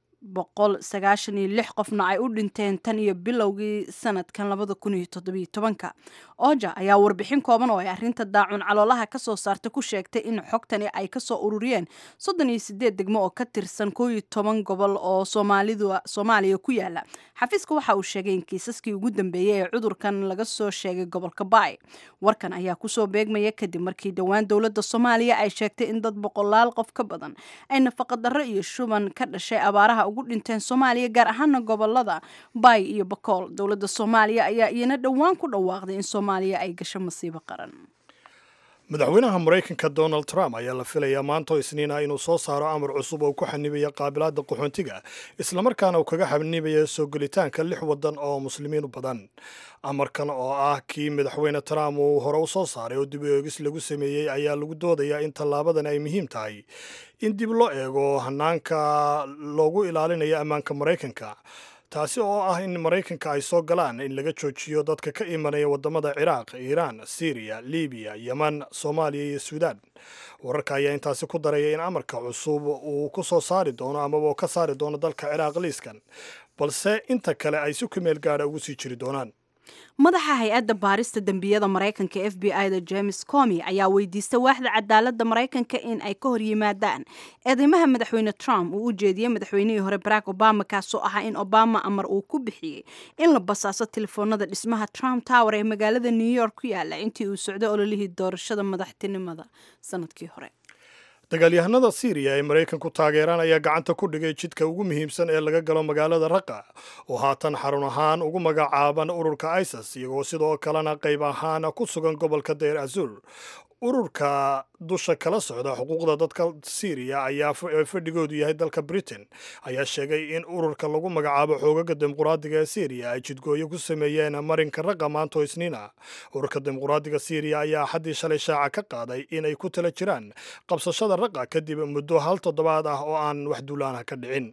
boqol sagaashan iyo lix qofna ay u dhinteen tan iyo bilowgii sanadkan labada kun iyo toddobiyo tobanka oja ayaa warbixin kooban oo ay arrinta daacun caloolaha ka soo saartay ku sheegtay in xogtani ay kasoo ururiyeen soddon iyo sideed degmo oo ka tirsan koo iyo toban gobol oo soomaalidu soomaaliya ku yaala xafiiska waxa uu sheegay in kiisaskii ugu dambeeyey ee cudurkan laga soo sheegay gobolka baay warkan ayaa kusoo beegmaya kadib markii dhowaan dowladda soomaaliya ay sheegtay in dad boqolaal qof ka badan ay nafaqadarro iyo shuban ka dhashay abaaraha ugu dhinteen soomaaliya gaar ahaana gobolada baay iyo bakool dowladda soomaaliya ayaa iyana dhowaan ku dhawaaqday in soomaaliya ay gasho masiibo qaran madaxweynaha maraykanka donald trump ayaa la filayaa maantoo isniina inuu soo saaro amar cusub oo ku xanibaya qaabilaadda qaxoontiga islamarkaana uu kaga xanibaya soo gelitaanka lix waddan oo muslimiin u badan amarkan oo ah kii madaxweyne trump uu hore u soo saaray oo dib u eegis lagu sameeyey ayaa lagu doodayaa in tallaabadan ay muhiim tahay in dib loo eego hanaanka loogu ilaalinayo ammaanka maraykanka taasi oo ah in maraykanka ay soo galaan in laga joojiyo dadka ka imanaya waddamada ciraaq iiraan siiriya libiya yeman soomaaliya iyo suudaan wararka ayaa intaasi ku daraya in amarka cusub uu ku soo saari doono amaba ka saari doono dalka ciraaq liiskan balse inta kale ay si ku meel gaadha ugu sii jiri doonaan madaxa hay-adda baarista dembiyada maraykanka f b i da james comi ayaa weydiistay waaxda cadaaladda maraykanka in ay ka hor yimaadaan eedeymaha madaxweyne trump uu u jeediyey madaxweynihii hore barack obama kaasoo ahaa in obama amar uu ku bixiyey in la basaaso telefoonada dhismaha trump tower ee magaalada new york ku yaala intii uu socday ololihii doorashada madaxtinimada sanadkii hore dagaalyahanada siiriya ee maraykanku taageeraan ayaa gacanta ku dhigay jidka ugu muhiimsan ee laga galo magaalada raqa oo haatan xarun ahaan ugu magacaaban ururka isis iyagoo sidoo kalena qayb ahaan ku sugan gobolka dayr azur ururka dusha kala socda xuquuqda dadka siiriya ayaa fadhigoodu yahay dalka britain ayaa sheegay in ururka lagu magacaabo xoogaga dimuquraadiga ee siiriya ay jidgooyo ku sameeyeen marinka raqa maanto isniina ururka dimuquraadiga siiriya ayaa xaddii shalay shaaca ka qaaday inay ku tala jiraan qabsashada raqa kadib muddo hal toddobaad ah oo aan wax duulaanah ka dhicin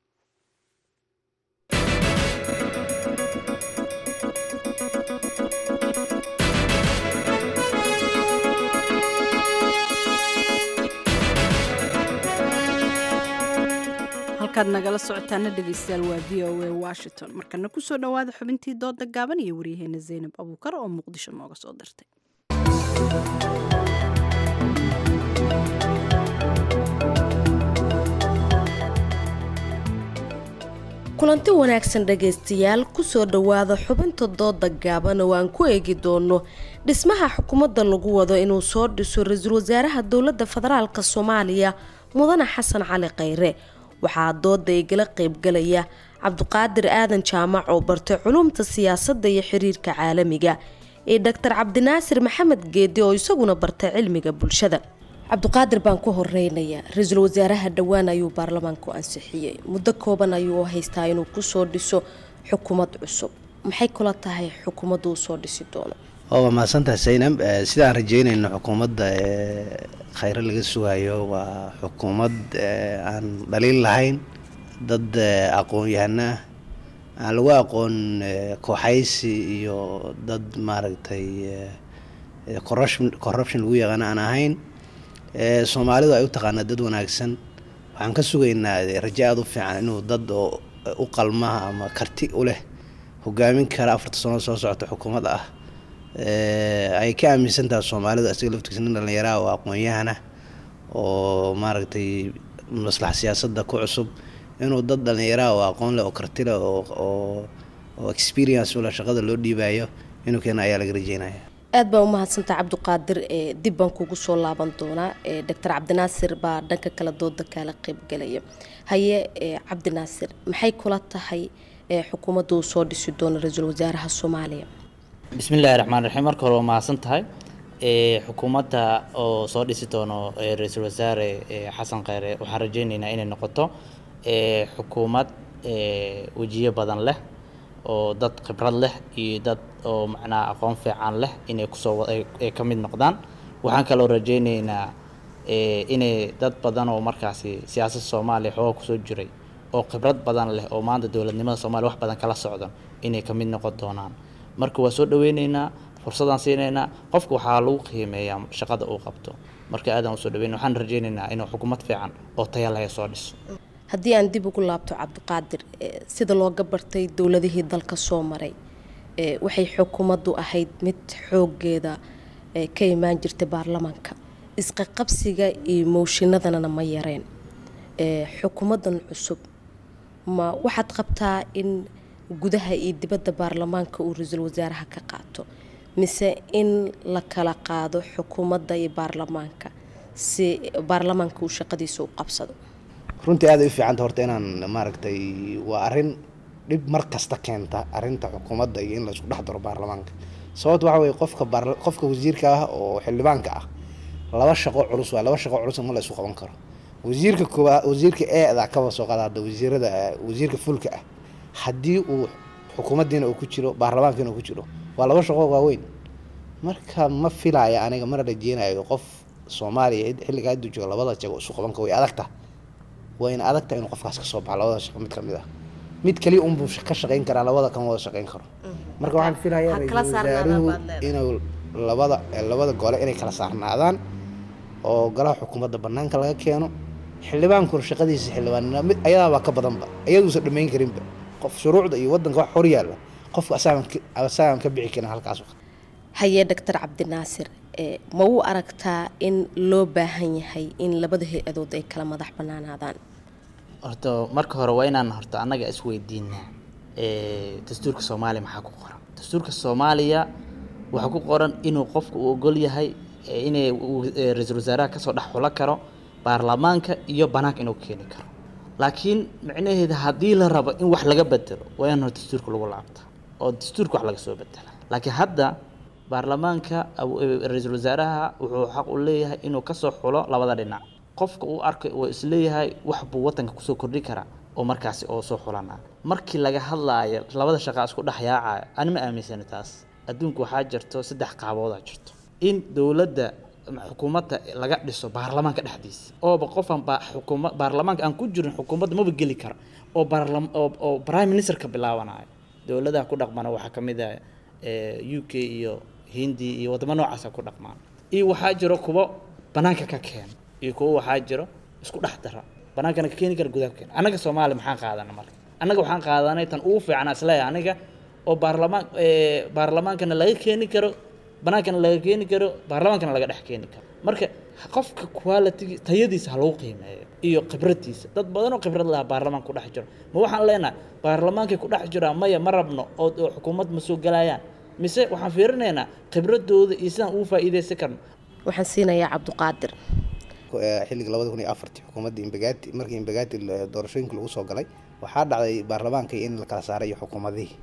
halkaad nagala socotaana dhegaystayaal waa v o a washington markana kusoo dhowaada xubintii dooda gaaban iyo waryaheena zaynab abuukar oo muqdisho nooga soo dirtay kulanti wanaagsan dhagaystayaal kusoo dhowaada xubinta dooda gaaban oo aan ku eegi doono dhismaha xukuumadda lagu wado inuu soo dhiso ra-iisul wasaaraha dowladda federaalk soomaaliya mudane xasan cali khayre waxaa dooda igala qeybgalaya cabdiqaadir aadan jaamac oo bartay culumta siyaasadda iyo xiriirka caalamiga iyo doctor cabdinaasir maxamed geedi oo isaguna bartay cilmiga bulshada cabdiqaadir baan ku horeynayaa ra-iisul wasaaraha dhowaan ayuu baarlamaanku ansixiyey muddo kooban ayuu haystaa inuu kusoo dhiso xukuumad cusub maxay kula tahay xukuumaddu uu soo dhisi doono waa mahadsantahay saynab sidaan rajeynayno xukuumadda khayre laga sugayo waa xukuumad aan dhaliil lahayn dad aqoon-yahano ah aan lagu aqoon kooxaysi iyo dad maaragtay corruption lagu yaqaano aan ahayn soomaalidu ay u taqaana dad wanaagsan waxaan ka sugaynaa raje aada u fiican inuu dad oo u qalmaha ama karti u leh hogaamin kara afarta sano soo socota xukuumad ah ay ka aaminsan tahay soomaalidu asiga laftigiisa nin dhallinyaraha oo aqoon-yahana oo maaragtay maslax siyaasadda ku cusub inuu dad dhallinyaraha oo aqoon leh oo karti leh oo oo experience ula shaqada loo dhiibayo inuu keena ayaa laga rajeynaya aad baa umahadsantaha cabdiqaadir dib baan kugu soo laaban doonaa doctor cabdinaasir baa dhanka kale dooda kaala qeybgalaya haye cabdinaasir maxay kula tahay xukuumadda uu soo dhisi doono ra-iisul wasaaraha soomaaliya bismillahi raxmaan raxiim marka hore waa mahadsan tahay xukuumadda oo soo dhisi doono ra-iisul wasaare xasan kheyre waxaan rajeyneynaa inay noqoto xukuumad eh, wejiyo badan leh oo dad khibrad leh iyo dad oo macnaha aqoon fiican leh inay kusoo wa- ay- ay ka mid noqdaan waxaan kaloo rajaynaynaa eh, inay dad badan oo markaasi siyaasadda soomaaliya xooga kusoo jiray oo khibrad badan leh oo maanta dowladnimada soomaaliya wax badan kala socdan inay ka mid noqon doonaan marka waa soo dhaweyneynaa fursadaan siinaynaa qofka waxaa lagu qiimeeyaa shaqada uu qabto marka aadaan usoo dhaweynaa waxaan rajaynaynaa inuu xukuumad fiican oo taya leh soo dhiso haddii aan dib ugu laabto cabdiqaadir eh, sida looga bartay dowladihii dalka soo maray eh, waxay xukuumaddu ahayd mid xoogeeda eh, ka imaan jirtay baarlamaanka isqaqabsiga iyo mooshinadana ma yareen Eh, xukuumaddan cusub ma waxaad qabtaa in gudaha iyo dibadda baarlamaanka uu ra-iisul wasaaraha ka qaato mise in la kala qaado xukuumadda iyo baarlamaanka si baarlamaanka uu shaqadiisa u qabsado runtii aad ay u fiicanta horta inaan maaragtay waa arrin dhib mar kasta keenta arrinta xukuumadda iyo in la isku dhex daro baarlamaanka sababta waxa weye qofka baarla- qofka wasiirka ah oo xildhibaanka ah laba shaqo culus waa laba shaqo culus ma la isu qaban karo wasiirka koowaad wasiirka eeda kaba soo qaada hadda wasiirada wasiirka fulka ah haddii uu xukuumaddiina uu ku jiro baarlamaankiina uu ku jiro waa laba shaqo waaweyn marka ma filaya aniga mana rajeynayo qof soomaaliya xilliga hadduu joogo labada jago isu qaban karo way adagta waa in adagta inuu qofkaas kasoo baxo labada shaqo mid kamid ah mid kaliya unbuu ka shaqayn karaa labada kama wada shaqayn karo marka waxaan filayaa Ha ra-iisul kala saarnaadaan wasaaruhu baad leedahay. inuu labada labada gole inay kala saarnaadaan oo golaha xukuumadda banaanka laga keeno xildhibaankuna shaqadiisa xildhibaanina mid ayadaabaa ka badanba iyaduusan dhammayn karinba qof shuruucda iyo wadanka wax hor yaalla qofka asaagan ka- asaagan ka bixi karin halkaas haye doctor cabdinaasir eh, ma u aragtaa in loo baahan yahay in labada hay-adood ay kala madax banaanaadaan horta marka hore waa inaan horta annaga isweydiinaa eh, dastuurka soomaaliya maxaa ku qoran dastuurka soomaaliya waxaa ku qoran inuu qofku uu ogol yahay eh, inay uu- eh, ra-iisul wasaaraha kasoo dhex xulo karo baarlamaanka iyo banaanka inuu keeni karo laakiin micnaheeda haddii la rabo in wax laga bedelo waa in horta dastuurka lagu laabta oo dastuurka wax laga soo bedela laakiin hadda baarlamaanka aw- eh, ra-iisul wasaaraha wuxuu xaq u leeyahay inuu kasoo xulo labada dhinac qofka uu arkay oo isleeyahay wax buu wadanka kusoo kordhi karaa oo markaasi oo soo xulanaa markii laga hadlaayo labada shaqa isku dhex yaacaya ani ma aaminsani taas adduunka waxaa jirto saddex qaaboodaa jirto in dowladda ama xukuumadda laga dhiso baarlamaanka dhexdiisa ooba qofan baa xukuma baarlamaanka aan ku jirin xukuumadda maba geli kara oo baarlam oo oo prime minister ka bilaabanayo dowladaha ku dhaqmana waxaa ka mid ah eh, u k iyo hindi iyo wadamo noocaasa ku dhaqmaan iyo waxaa jiro kuwo banaanka ka keena iyo kuwo waxaa jiro isku dhex dara banaankana ka keeni kara gudaha ka keena annaga soomaaliya maxaan qaadana marka annaga waxaan qaadanay tan ugu fiican isleeyahay aniga oo baarlamaan eh, baarlamaankana laga keeni karo banaankana laga keeni karo baarlamaankana laga dhex keeni karo marka qofka quality tayadiisa ha lagu qiimeeyo iyo khibradiisa dad badan oo khibrad laha baarlamaanka ku dhex jiro ma waxaan leenahay baarlamaankay ku dhex jiraan maya ma rabno oo oo xukuumad ma soo galayaan mise waxaan fiirinaynaa khibradooda iyo sidaan ugu faa'iidaysan karno waxaan siinayaa cabdiqaadir Eh, xilliga labada kun iyo afartii xukuumadda imbagati markii imbagati la- doorashooyinka lagu soo galay waxaa dhacday baarlamaanka in la kala saaray iyo xukuumadihii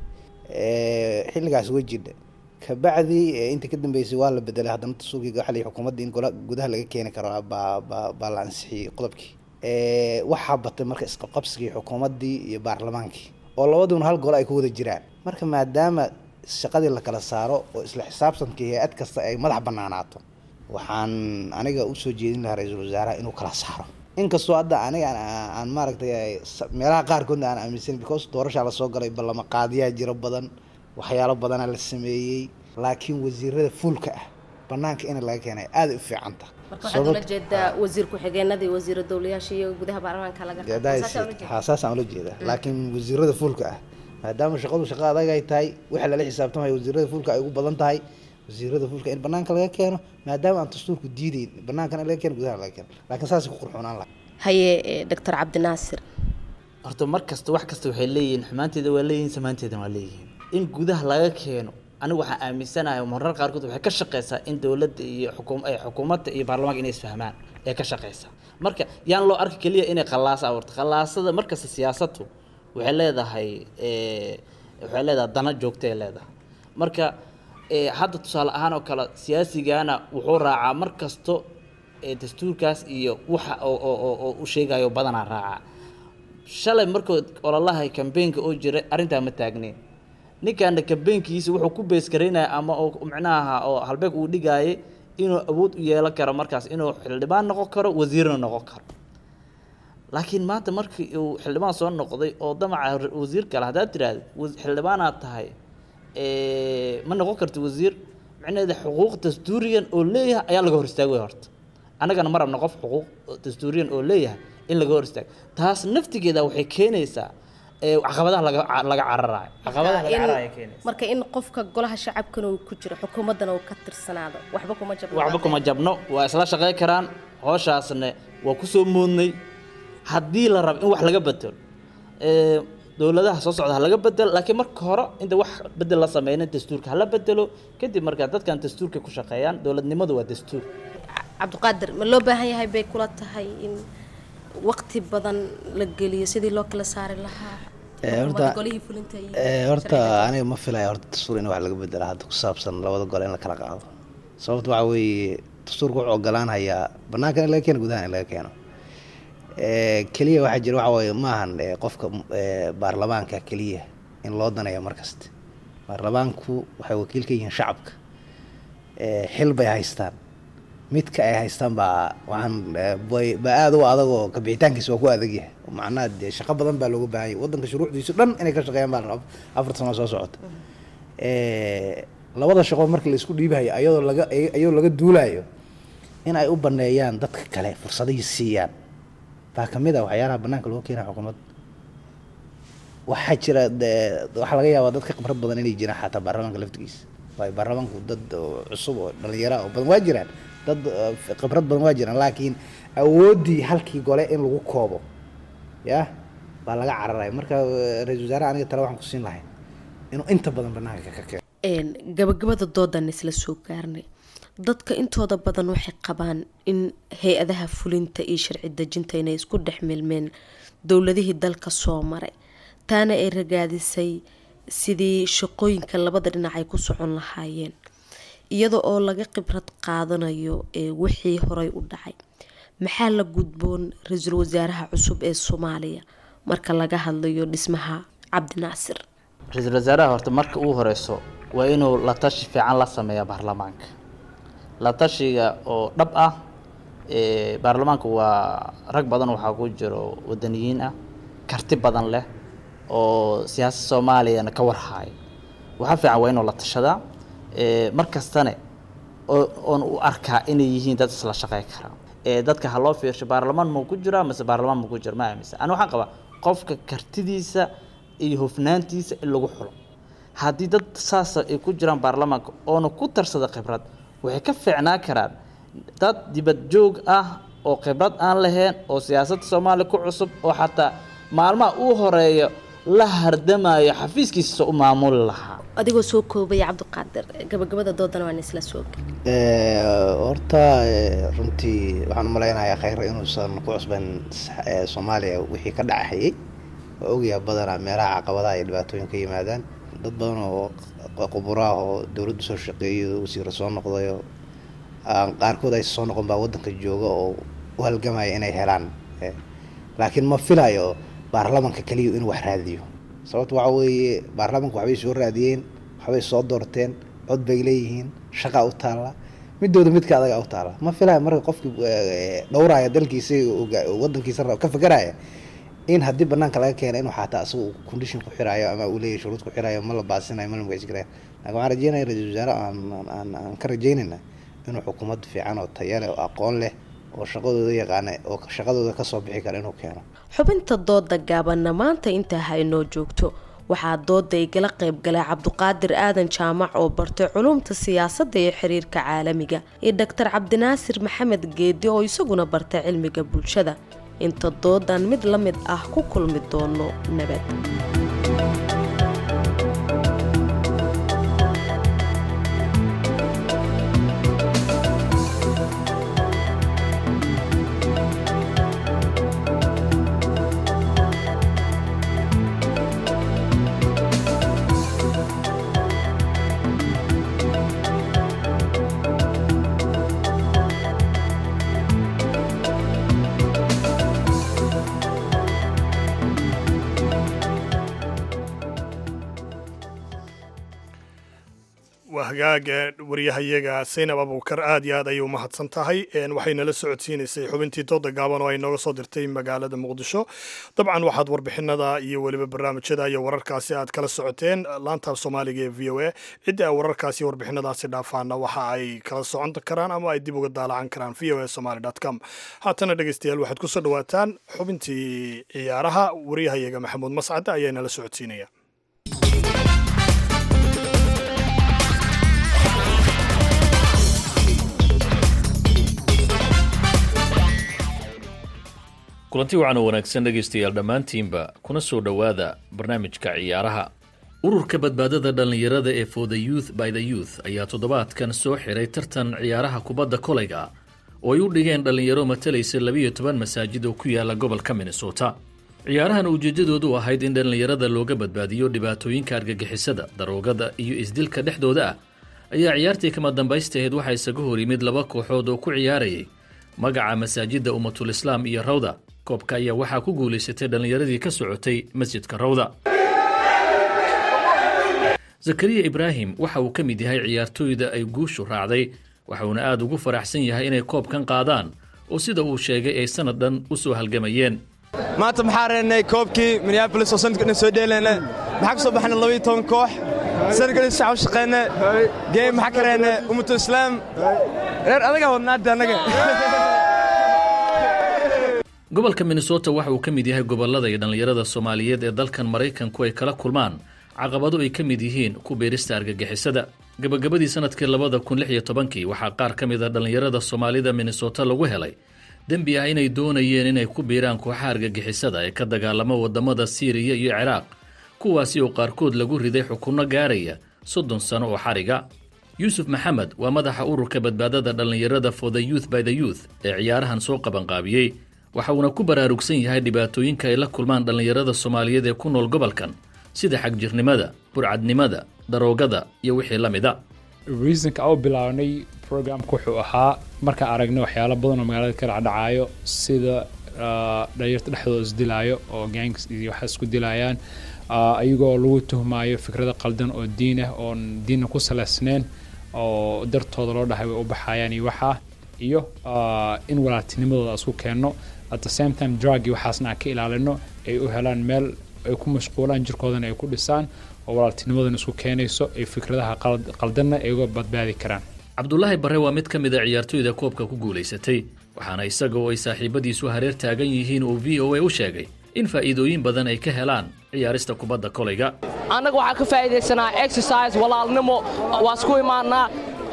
Eh, xilligaas way jidha kabacdi eh, intii ka dambeysay waa la bedelay haddana dastuurkii waxa la yidhi xukuumadda in gola gudaha laga keeni karo baa baa baa la ansixiyey qodobkii Eh, waxaa batay marka isqabqabsigii xukuumaddii iyo baarlamaankii oo labaduna hal gole ay ku wada jiraan marka maadaama shaqadii la kala saaro oo isla xisaabtankii hay-ad kasta ay madax banaanaato waxaan aniga usoo jeedin lahaa ra-iisul wasaaraha inuu kala saaro inkastoo hadda aniga aan- aan maaragtay ay sa- meelaha qaarkoodna aan aaminsan because doorashaa lasoo galay ballama qaadiyaa jiro badan waxyaalo badanaa la sameeyey laakiin wasiirada fuulka ah banaanka in laga keenay aaday u fiicanta marka waxaad ula jeedaa wasiir ku-xigeenada iyo wasiira dowlayaasha iyo gudaha baarlamaanka laga Dee haddaa is- haa saasaan ula jeedaa laakiin wasiirada fuulka ah maadaama shaqadu shaqo adag ay tahay waxa lala xisaabtamayo wasiirada fuulka ay ugu badan tahay wasiirada fuulka in banaanka laga keeno maadaama aan dastuurku diideyn banaankana laga keeno gudaha laga keeno laakiin saasay ku qurxoonaan laha haye eh, doctor cabdinaasir horta mar kasta wax kasta waxay leeyihiin xumaanteeda waa leeyihiin samaanteeda waa leeyihiin in gudaha laga keeno anigu waxaan aaminsanahay marar qaarkood waxay ka shaqeysaa in dowladda iyo xukuum ay xukuumadda iyo baarlamaanka inay isfahmaan ee ka shaqeysaa marka yaan loo arki keliya inay khalaas abuurto khalaasada markasta siyaasaddu waxay leedahay eh, waxay leedahay dana joogtay leedahay marka eh, hadda tusaale ahaan oo kale siyaasigana wuxuu raacaa mar kasto ee dastuurkaas iyo waxa oo oo oo- oo u sheegayo badanaa raacaa shalay markuu ololaha kambeynka oo jiray arrintaa ma taagneyn ninkaana kambeynkiisa wuxuu ku beesgaraynaya ama oo micnaha oo halbeeg uu dhigaayay inuu awood u yeelan karo markaas inuu xildhibaan noqon karo wasiirna noqon karo laakiin maanta markii uu xildhibaan soo noqday oo damaca wasiir kale haddaad tiraahdo xildhibaanaad tahay ma noqon karto wasiir micnaheeda xuquuq dastuuriyan oo leeyahay ayaa laga hor istaagay horta annagana ma rabna qof xuquuq dastuuriyan oo leeyahay in laga hor istaago taas naftigeeda waxay keenaysaa caqabadaha laga laga cararayo caqabadaha laga cararayo keenaysa marka in qofka golaha shacabkana uu ku jiro xukuumaddana uu ka tirsanaado waxba kuma jabno waxba kuma jabno waa isla shaqey karaan hooshaasna waa kusoo moodnay haddii la rabo in wax laga bedelo dowladaha soo socda ha laga bedelo laakiin marka hore inta wax bedel la sameynin dastuurka hala bedelo kadib markaa dadkan dastuurka ku shaqeeyaan dowladnimadu waa dastuur cabdiqaadir ma loo baahan yahay bay kula tahay in waqti badan la geliyo sidii loo kala saari lahaa horta golihii fulinta iyo horta aniga ma filaya horta dastuur in wax laga bedela hadda ku saabsan labada gole in la kala qaado sababta waxa weeye dastuurka wuxuu ogolaanayaa banaanka in laga keeno gudaha in laga keeno keliya waxaa jira waxa weeye maahan qofka baarlamaanka keliya in loo daneeyo markasta baarlamaanku waxay wakiil ka yihiin shacabka xil bay haystaan midka ay haystaan baa waxaan baa aada u adagoo kabixitaankiisa waa ku adag yahay macnaha dee shaqo badan baa looga baahan yahay waddanka shuruucdiisu dhan inay ka shaqeeyaan baa afar sano soo socota labada shaqo marka la isku dhiibahayo ayadoo laga ayadoo laga duulayo in ay u baneeyaan dadka kale fursadihii siiyaan baa kamid ah waxyaalaha banaanka loo keenaya xukuumad waxaa jira waxaa laga yaabaa dadka khibrad badan inay jiraan xataa baarlamaanka laftigiisa waayo baarlamaanku dad cusub oo dhalinyaro oo badan waa jiraan dad khibrad badan waa jiraan laakiin awooddii halkii gole in lagu koobo ya baa laga cararaya marka ra-isul wasaaraha aniga tale waxaan ku siin lahay inuu inta badan banaanka ka keeno gabagabada doodan isla soo gaarnay dadka intooda badan waxay qabaan in hay-adaha fulinta iyo sharci dejinta inay isku dhex milmeen dowladihii dalka soo maray taana ay ragaadisay sidii shaqooyinka labada dhinac ay ku socon lahaayeen iyada oo laga khibrad qaadanayo ee wixii horey u dhacay maxaa la gudboon ra-iisul wasaaraha cusub ee soomaaliya marka laga hadlayo dhismaha cabdinaasir ra-iisul wasaaraha horta marka uu horeyso waa inuu la tashi fiican la sameeya baarlamaanka la tashiga oo dhab ah baarlamaanka waa rag badan waxaa ku jiro wadaniyiin ah karti badan leh oo siyaasad soomaaliyana ka warhaayo waxaa fiican waa inuu la tashadaa mar kastane oon u arkaa inay yihiin dad isla shaqey kara dadka ha loo fiirsho baarlamaan muu ku jiraa mise baarlamaan muu ku jira ma aaminsan ani waxaan qabaa qofka kartidiisa iyo hufnaantiisa in lagu xulo haddii dad saasa ay ku jiraan baarlamaanka oona ku tarsada khibrad waxay ka fiicnaan karaan dad dibad joog ah oo khibrad aan lahayn oo siyaasadda soomaaliya ku cusub oo xataa maalmaha uu horeeyo la hardamayo xafiiskiisa u maamuli lahaa adigoo soo koobaya cabdiqaadir gabagabada doodana waan isla soo horta runtii waxaan umalaynayaa khayra inuusan ku cusban soomaaliya wixii ka dhacahayay waa ogyaha badanaa meelaha caqabadaha iyo dhibaatooyin ka yimaadaan dad badan oo quburaah oo dowladdu soo shaqeeyo wasiiro soo noqdayo qaarkood ay soo noqon baa waddanka jooga oo u halgamaya inay helaan laakiin ma filayo baarlamanka keliya inuu wax raadiyo sababto waxa weeye baarlamanka waxbay soo raadiyeen waxbay soo doorteen cod bay leeyihiin shaqaa u taalla midooda midka adaga u taalla ma filayo marka qofkii dhowraya dalkiisa wadankiisa ka fakaraya in haddii banaanka laga keena inuu xataa asaga uu condition ku xiraayo ama uu leeyahy shuruud ku xiraayo ma la baasinayo ma la magaciskarayo laakin waxaan rajeynaya ra-isul wasaare aan aan aan ka rajeynayna inuu xukuumad fiican oo taya leh oo aqoon leh oo shaqadooda yaqaana oo shaqadooda kasoo bixi kara inuu keeno xubinta dooda gaabanna maanta intaa ha inoo joogto waxaa dooda igala qayb galay cabduqaadir aadan jaamac oo bartay culumta siyaasadda iyo xiriirka caalamiga iyo doctor cabdinaasir maxamed geedi oo isaguna bartay cilmiga bulshada inta doodan mid la mid ah ku kulmi doono nabad waa hagaaga waryahayaga saynab abuukar aad iyo aad ayay umahadsan tahay waxay nala socodsiinaysay xubintii dooda gaaban oo ay nooga soo dirtay magaalada muqdisho dabcan waxaad warbixinada iyo weliba barnaamijyada iyo wararkaasi aad kala socoteen laantaaf soomaaliga ee v o a cidda ay wararkaasi iyo warbixinadaasi dhaafaana waxa ay kala socon karaan ama ay dib uga daalacan karaan v o a somaly com haatana dhegeystayaal waxaad kusoo dhawaataan xubintii ciyaaraha waryahayaga maxamuud mascade ayaa nala socodsiinaya kulanti wacan oo wanaagsan dhegaystayaal dhammaantiinba kuna soo dhowaada barnaamijka ciyaaraha ururka badbaadada dhallinyarada ee for the youth by the youth ayaa toddobaadkan soo xiray tartan ciyaaraha kubadda kolayga oo ay u dhigeen dhallinyaro matalaysa labiyo toban masaajid oo ku yaala gobolka minnesota ciyaarahan ujeeddadoodu ahayd in dhallinyarada looga badbaadiyo dhibaatooyinka argagixisada daroogada iyo isdilka dhexdooda ah ayaa ciyaartii kama dambaystaheed waxaa isaga hor yimid laba kooxood oo ku ciyaarayay magaca masaajidda ummatul islaam iyo rawda koobka ayaa waxaa ku guulaysatay dhallinyaradii ka socotay masjidka rawda zakariya ibraahim waxa uu ka mid yahay ciyaartooyda ay guushu raacday waxauna aad ugu faraxsan yahay inay koobkan qaadaan oo sida uu sheegay ay sanad dhan u soo halgamayeen maanta maxaa reennay koobkii minneabolis oo sanadka dhan soo dheelayna maxaa ka soo baxnay labaiyo toban koox sanadka dhan shacab shaqeyna geem maxaa ka reennay ummatul islaam reer adagaa wadnaada annaga gobolka minnesota waxa uu ka mid yahay gobollada iyo dhallinyarada soomaaliyeed ee dalkan maraykanku ay kala kulmaan caqabado ay ka mid yihiin ku beerista argagixisada gabagabadii sanadkii labada kun lix iyo tobankii waxaa qaar ka mid a dhallinyarada soomaalida minnesota lagu helay dembi ah inay doonayeen inay ku biiraan kooxaha argagixisada ee ka dagaalama waddamada siiriya iyo ciraaq kuwaasi oo qaarkood lagu riday xukunno gaaraya soddon sano oo xariga yuusuf maxamed waa madaxa ururka badbaadada dhallinyarada for the youth by the youth ee ciyaarahan soo qabanqaabiyey waxa uuna ku baraarugsan yahay dhibaatooyinka ay la kulmaan dhallinyarada soomaaliyeed ee ku nool gobolkan sida xagjirnimada burcadnimada daroogada iyo wixii la mida reasonka u bilaabnay programka wuxuu ahaa markaan aragnay waxyaalo badan oo magaalada ka dhacdhacaayo sida dhalinyarta dhexdooda isdilaayo oo gangs iyo waxa isku dilayaan ayagoo lagu tuhmaayo fikrada qaldan oo diin ah oon diinna ku salaysnayn oo dartooda loo dhahay way u baxayaan iyo waxaa iyo in walaaltinimadooda isku keenno at the same time drug iyo waxaasna aan ka ilaalino ay u helaan meel ay ku mashquulaan jirkoodana ay ku dhisaan oo walaaltinimadana isku keenayso ay fikradaha qaldanna ay uga badbaadi karaan cabdulaahi barre waa mid ka mid a ciyaartooyda koobka ku guulaysatay waxaana isaga oo ay saaxiibadiisu hareer taagan yihiin uu v o a u sheegay in faa'iidooyin badan ay ka helaan ciyaarista kubadda kolayga annaga waxaa ka faa'iidaysanaa exercise walaalnimo waa isku imaannaa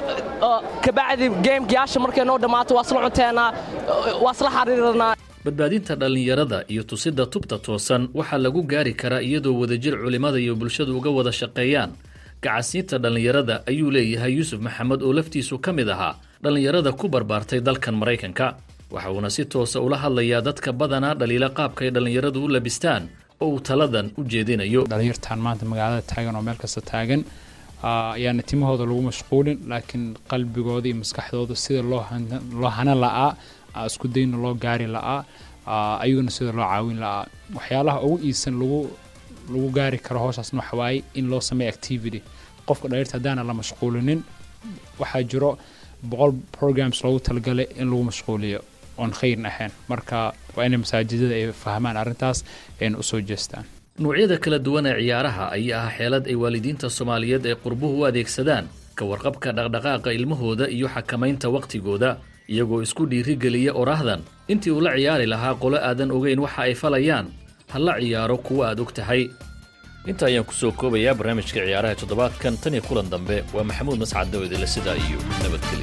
kabacdi geemkiyaasha markay noo dhammaato waa isla cunteennaa waa isla xariiranaa badbaadinta dhallinyarada iyo tusidda tubta toosan waxaa lagu gaari karaa iyadoo wadajir culimmada iyo bulshadu uga wada shaqeeyaan gacasiinta dhallinyarada ayuu leeyahay yuusuf maxamed oo laftiisu ka mid ahaa dhallinyarada ku barbaartay dalkan maraykanka waxa uuna si toosa ula hadlayaa dadka badanaa dhaliila qaabka ay dhallinyaradu u labistaan oo uu taladan u jeedinayo dhalinyartan maanta magaalada taagan oo meel kasta taagan ayaana timahooda lagu mashquulin laakiin qalbigooda iyo maskaxdooda sida loo hana la'aa isku dayna loo gaari la'aa ayaguna sida loo caawin la'aa waxyaalaha ugu iisan lagu lagu gaari karo howshaasna waxa waaye in loo sameeyo activity qofka dhaliirta haddaana la mashquulinin waxaa jiro boqol programs loogu talagalay in lagu mashquuliyo oon khayrin ahayn marka waa inay masaajidada ay fahmaan arrintaas ayna usoo jeestaan nuucyada kala duwan ee ciyaaraha ayaa ah xeelad ay waalidiinta soomaaliyeed ay qurbuhu u adeegsadaan ka warqabka dhaqdhaqaaqa ilmahooda iyo xakamaynta wakhtigooda iyagoo isku dhiirigeliya oraahdan intii uu la ciyaari lahaa qolo aadan ogeyn waxa ay falayaan ha la ciyaaro kuwa aad og tahay inta ayaan ku soo koobayaa barnaamijka ciyaaraha toddobaadkan tan iyo kulan dambe waa maxamuud mascad dawedele sidaa iyo nabadgelyo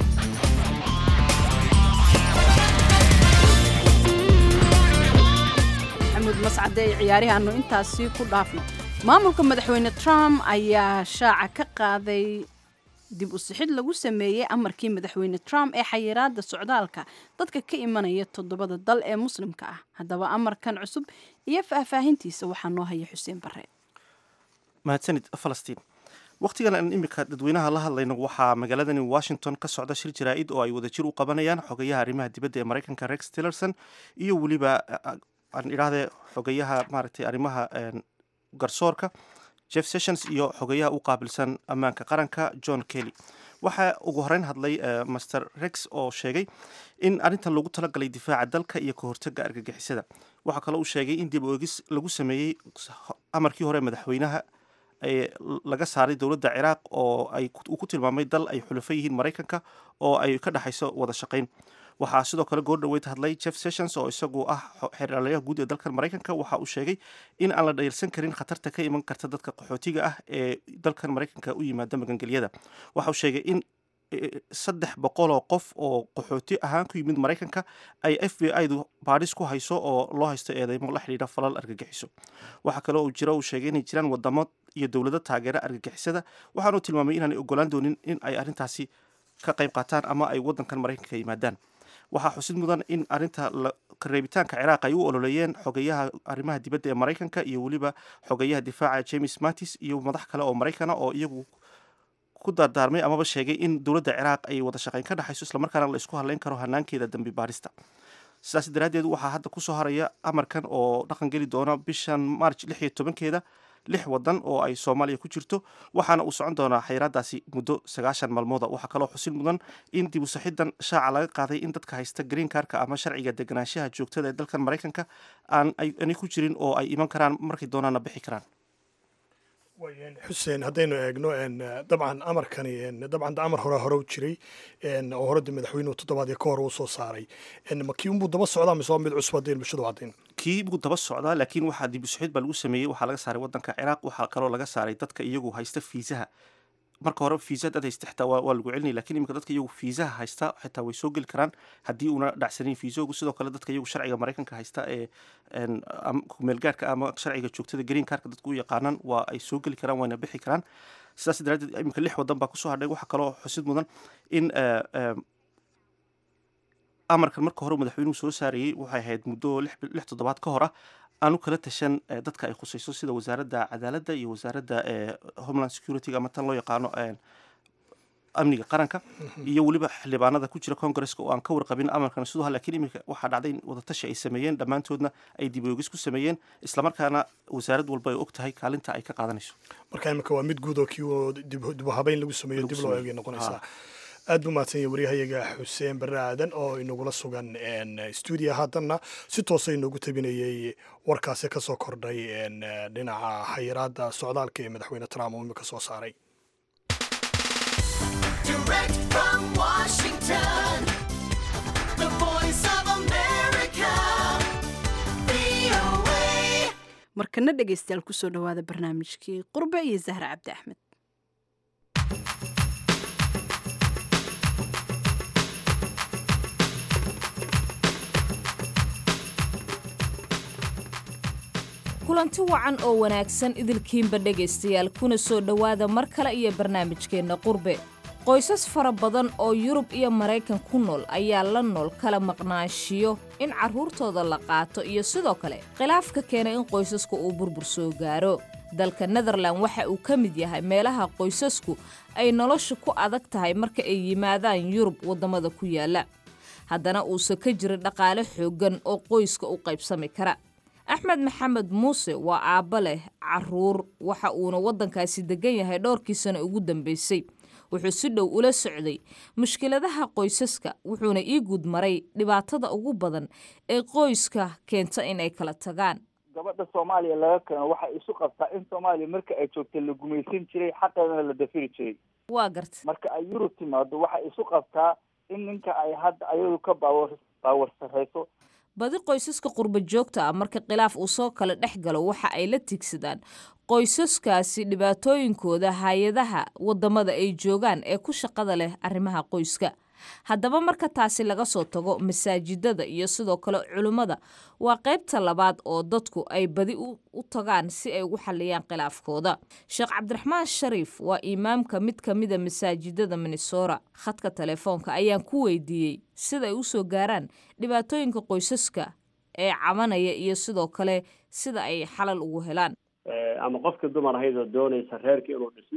maxamuud mascade ee ciyaarihaanu intaasi ku dhaafno maamulka madaxweyne trump ayaa shaaca ka qaaday dib u sixid lagu sameeyey amarkii madaxweyne trump ee xayiraada socdaalka dadka ka imanaya toddobada dal ee muslimka ah haddaba amarkan cusub iyo faahfaahintiisa waxaa noo haya xuseen bare mahadsanid falastiin wakhtigan aan iminka dadweynaha la hadlayno waxaa magaaladani washington ka socda shir jaraa'id oo ay wadajir u qabanayaan xogayaha arrimaha dibadda ee maraykanka rex tillerson iyo weliba aan idhaahdee xogayaha maaragtay arrimaha garsoorka jeff sessions iyo xogeyaha u qaabilsan ammaanka qaranka john kelly waxaa ugu horeyn hadlay master rex oo sheegay in arrintan lagu talagalay difaaca dalka iyo ka hortaga argagixisada waxaa kaloo uu sheegay in dib oegis lagu sameeyey amarkii hore madaxweynaha ee laga saaray dowladda ciraaq oo ay uu ku tilmaamay dal ay xulafo yihiin maraykanka oo ay ka dhexayso wada shaqayn waxaa sidoo kale goor dhaweyd hadlay jeff sessions oo isagu ah xeeralayaha guud ee dalkan maraykanka waxa uu sheegay in aan la dhayalsan karin khatarta ka iman karta dadka qaxootiga ah ee dalkan maraykanka u yimaada magangelyada waxa uu sheegay in saddex boqoloo qof oo qaxooti ahaan ku yimid maraykanka ay f b i du baadhis ku hayso oo loo haysto eedeymo la xidhiidha falal argagixiso waxaa kaloo uu jiro uu sheegay inay jiraan wadamo iyo dowlado taageera argagixisada waxaanuu tilmaamay inaanay ogolaan doonin in ay arrintaasi ka qayb qaataan ama ay waddankan maraykanka yimaadaan waxaa xusid mudan in arrinta kareebitaanka ciraaq ay u ololeeyeen xogeyaha arrimaha dibadda ee maraykanka iyo weliba xogeyaha difaaca james mattis iyo madax kale oo maraykana oo iyagu ku dardaarmay amaba sheegay in dowladda ciraaq ay wada shaqayn ka dhexayso islamarkaana la isku hadleyn karo hanaankeeda dambi baarista sidaas daraaddeed waxaa hadda kusoo haraya amarkan oo dhaqan geli doona bishan march lix iyo tobankeeda lix wadan oo ay soomaaliya ku jirto waxaana uu socon doonaa xayiraadaasi muddo sagaashan maalmooda waxaa kaloo xusil mudan in dib u saxidan shaaca laga qaaday in dadka haysta green karka ama sharciga deganaanshaha joogtada ee dalkan maraykanka aan aanay ku jirin oo ay iman karaan markay doonaana bixi karaan xuseen haddaynu eegno dabcan amarkani dabcan amar hore hore u jiray oo horeda madaxweynuhu toddobaadii ka hor uu soo saaray makii unbuu daba socdaa mise waa mid cusub haddayn bulshadu caddayn kii buu daba socdaa laakiin waxaa dib u sixid baa lagu sameeyey waxaa laga saaray waddanka ciraaq waxaa kaloo laga saaray dadka iyagu haysta fiisaha marka hore fiisa dad haysta xitaa waa lagu celinaya lakin iminka dadka iyagu fiisaha haysta xitaa way soo geli karaan haddii uuna dhacsanin fiisoogu sidoo kale dadka iyagu sharciga maraykanka haysta ee kumeelgaarhka ama sharciga joogtada green karka dadku u yaqaanaan waa ay soo geli karaan wayna bixi karaan sidaas daraaddeed iminka lix wadan baa kusoo hadhay waxaa kaloo xusid mudan in amarkan marka hore madaxweynuhu soo saarayey waxay ahayd muddo lix toddobaad ka hor ah aanu kala tashan dadka ay khusayso sida wasaaradda cadaaladda iyo wasaaradda homeland security-ga ama tan loo yaqaano amniga qaranka iyo weliba xildhibaanada ku jira congresska oo aan ka warqabin amarkan sidoo lakin iminka waxaa dhacday in wadatashi ay sameeyeen dhammaantoodna ay dib oogis ku sameeyeen islamarkaana wasaarad walba ay og tahay kaalinta ay ka qaadanayso marka iminka waa mid guud oo kii dib u habeyn lagu sameeyo dib loo eegay noqonaysaa aad buu mahadsan yahay waryahayaga xuseen barre aadan oo inagula sugan stuudiya haatanna si toosa inoogu tabinayey warkaasi ka soo kordhay dhinaca xayiraadda socdaalka ee madaxweyne trump uu imika soo saaray markana dhegaystayaal kusoo dhowaada barnaamijkii qurbe iyo zahra cabdi axmed kulanti wacan oo wanaagsan idilkiinba dhegaystayaal kuna soo dhowaada mar kale iyo barnaamijkeenna qurbe qoysas fara badan oo yurub iyo maraykan ku nool ayaa la nool kala maqnaanshiyo in carruurtooda la qaato iyo sidoo kale khilaafka keena in qoysaska uu burbur soo gaaro dalka netherlan waxa uu ka mid yahay meelaha qoysasku ay nolosha ku adag tahay marka ay yimaadaan yurub waddamada ku yaala haddana uusan ka jirin dhaqaale xooggan oo qoyska u qaybsami kara axmed maxamed muuse waa aabba leh carruur waxa uuna waddankaasi degan yahay dhowrkii sano ugu dambaysay wuxuu si dhow ula socday mushkiladaha qoysaska wuxuuna ii guud maray dhibaatada ugu badan ee qoyska keenta inay kala tagaan gabadha soomaaliya laga keeno waxay isu qabtaa in soomaaliya marka ay joogta la gumaysan jiray xaqeedana la dafiri jiray waa garta marka ay yurub timaado waxay isu qabtaa in ninka ay hadda ayadu ka baawar baawar sarrayso badi qoysaska qurba joogta ah marka khilaaf uu soo kala dhex galo waxa ay la tigsadaan qoysaskaasi dhibaatooyinkooda hay-adaha waddamada ay joogaan ee ku shaqada leh arrimaha qoyska haddaba marka taasi laga soo tago masaajidada iyo sidoo kale culimmada waa qaybta labaad oo dadku ay badi u tagaan si ay ugu xalliyaan khilaafkooda sheekh cabdiraxmaan shariif waa imaamka mid ka mida masaajidada minnesora khadka telefoonka ayaan ku weydiiyey sida ay usoo gaaraan dhibaatooyinka qoysaska ee cabanaya iyo sidoo kale sida ay xalal ugu helaan ama qofkii dumar ahayd oo doonaysa reerkii inuu dhismo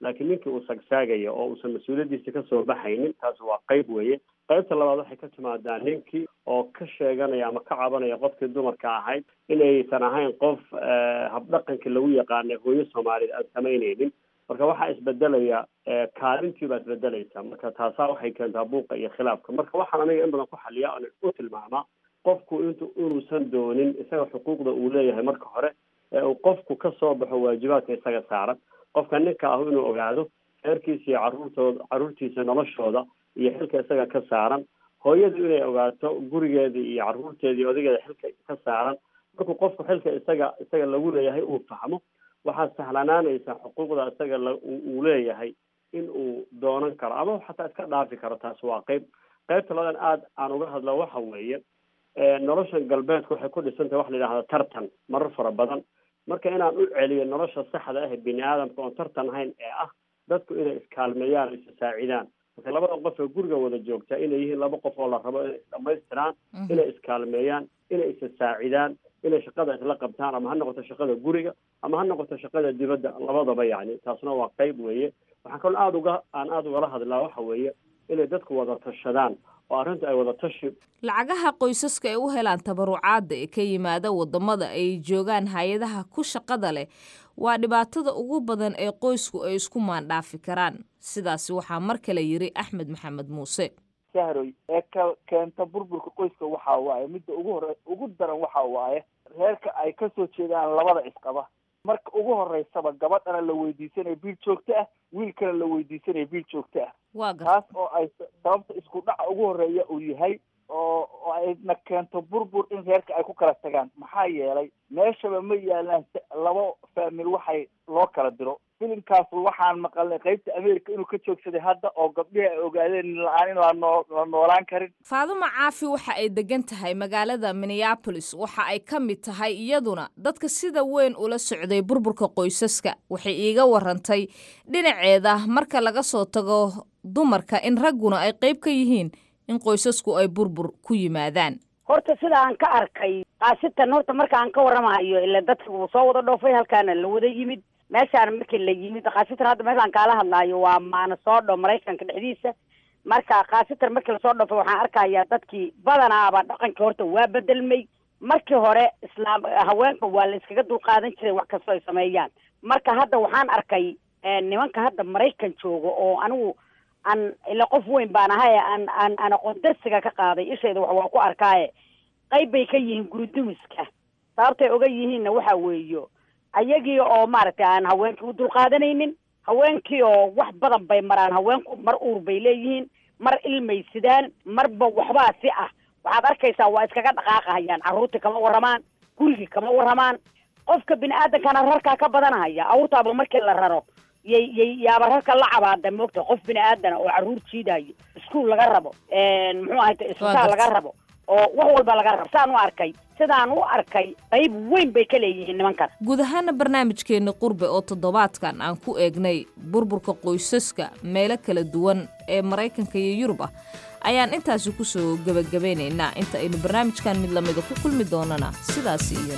laakiin ninkii uu sagsaagaya oo uusan mas-uuliyaddiisa kasoo baxaynin taas waa qayb weeye qaybta labaad waxay ka timaadaa ninkii oo ka sheeganaya ama ka cabanaya qofkii dumarka ahayd inaysan ahayn qof habdhaqankii lagu yaqaanay hooyo soomaaliyeed aan samaynaynin marka waxaa isbedelaya kaalintii baa isbedelaysa marka taasaa waxay keentaa buuqa iyo khilaafka marka waxaan aniga in badan ku xaliya oon u tilmaamaa qofku intu inuusan doonin isaga xuquuqda uu leeyahay marka hore ee uu qofku ka soo baxo waajibaadka isaga saaran qofka ninka ahu inuu ogaado reerkiisa iyo caruurtooda caruurtiisa noloshooda iyo xilka isaga ka saaran hooyadu inay ogaato gurigeeda iyo caruurteeda iyo odageeda xilka ka saaran markuu qofku xilka isaga isaga lagu leeyahay uu fahmo waxaa sahlanaanaysa xuquuqda isaga la uu leeyahay in uu doonan karo ama xataa iska dhaafi karo taas waa qayb qaybta labadan aada aan uga hadla waxa weeye noloshan galbeedku waxay ku dhisan tahay waxa la yidhahda tartan marar fara badan marka inaan u celiyo nolosha saxda ah ee bini aadamka oon tartan ahayn ee ah dadku inay iskaalmeeyaan o isasaacidaan marka labada qof ee guriga wada joogta inay yihiin laba qof oo la rabo inay isdhamaystiraan inay iskaalmeeyaan inay isasaacidaan inay shaqada isla qabtaan ama ha noqoto shaqada guriga ama ha noqoto shaqada dibadda labadaba yacni taasna waa qayb weeye waxaan kaloo aada uga aan aada ugala hadlaa waxa weeye inay dadku wada tashadaan oo arrinta ay wada tashi lacagaha qoysaska ay u helaan tabarucaadda ee ka yimaada waddamada ay joogaan hay-adaha ku shaqada leh waa dhibaatada ugu badan ee qoysku ay isku maandhaafi karaan sidaasi waxaa mar kale yidhi axmed maxamed muuse sahroy ee ka keenta burburka qoyska waxa waaye midda ugu hore ugu daran waxa waaye reerka ay kasoo jeedaan labada isqaba marka ugu horeysaba gabadhana la weydiisanaya biil joogto ah wiilkana la weydiisanaya biil joogto ah taas oo ay sababta isku dhaca ugu horeeya uu yahay oo oo ayna keento burbur in reerka ay ku kala tagaan maxaa yeelay meeshaba ma yaalaan labo faamil waxay loo kala diro filimkaas waxaan maqalnay qaybta america inuu ka joogsaday hadda oo gabdhihi ay ogaadeen la-aan in lanoo la noolaan karin faadumo caafi waxa ay degan tahay magaalada minneabolis waxa ay ka mid tahay iyaduna dadka sida weyn ula socday burburka qoysaska waxay iiga warantay dhinaceeda marka laga soo tago dumarka in ragguna ay qayb ka yihiin in qoysasku ay burbur ku yimaadaan horta sida aan ka arkay kaasitan horta marka aan ka warramahayo ila dadka wuu soo wada dhoofay halkaana la wada yimid meeshaana markii la yimid khaasatan hadda meeshaan kaala hadlaayo waa maanasoodho maraykanka dhexdiisa marka khaasatan markii lasoo dhoofay waxaan arkayaa dadkii badanaaba dhaqanka horta waa bedelmay markii hore islaam haweenka waa la iskaga dulqaadan jiray wax kastoo ay sameeyaan marka hadda waxaan arkay nimanka hadda maraykan jooga oo anigu aan ila qof weyn baan ahay aan aan aan aqoon darsiga ka qaaday ishayda wax waa ku arkaaye qayb bay ka yihiin guridumiska sababtay oga yihiinna waxa weeyo ayagii oo maaragtay aan haweenkii u dulqaadanaynin haweenkii oo wax badan bay maraan haweenku mar uur bay leeyihiin mar ilmay sidaan marba waxbaa si ah waxaad arkaysaa waa iskaga dhaqaaqahayaan carruurtii kama warramaan gurigii kama warramaan qofka bini aadankana rarkaa ka badanahaya awrtaaba markii la raro yay yay yaaba rarka la cabaada moogta qof bini aadana oo carruur jiidayo iskuol laga rabo muxuu ahayta isbitaal laga rabo oo wax walba laga rabo saan u arkay sidaan u arkay qayb weyn bay ka leeyihiin nimankan guud ahaana barnaamijkeenna qurbe oo toddobaadkan aan ku eegnay burburka qoysaska meelo kala duwan ee maraykanka iyo yurub ah ayaan intaasi ku soo gebagabaynaynaa inta aynu barnaamijkan mid lamida ku kulmi doonana sidaas iyo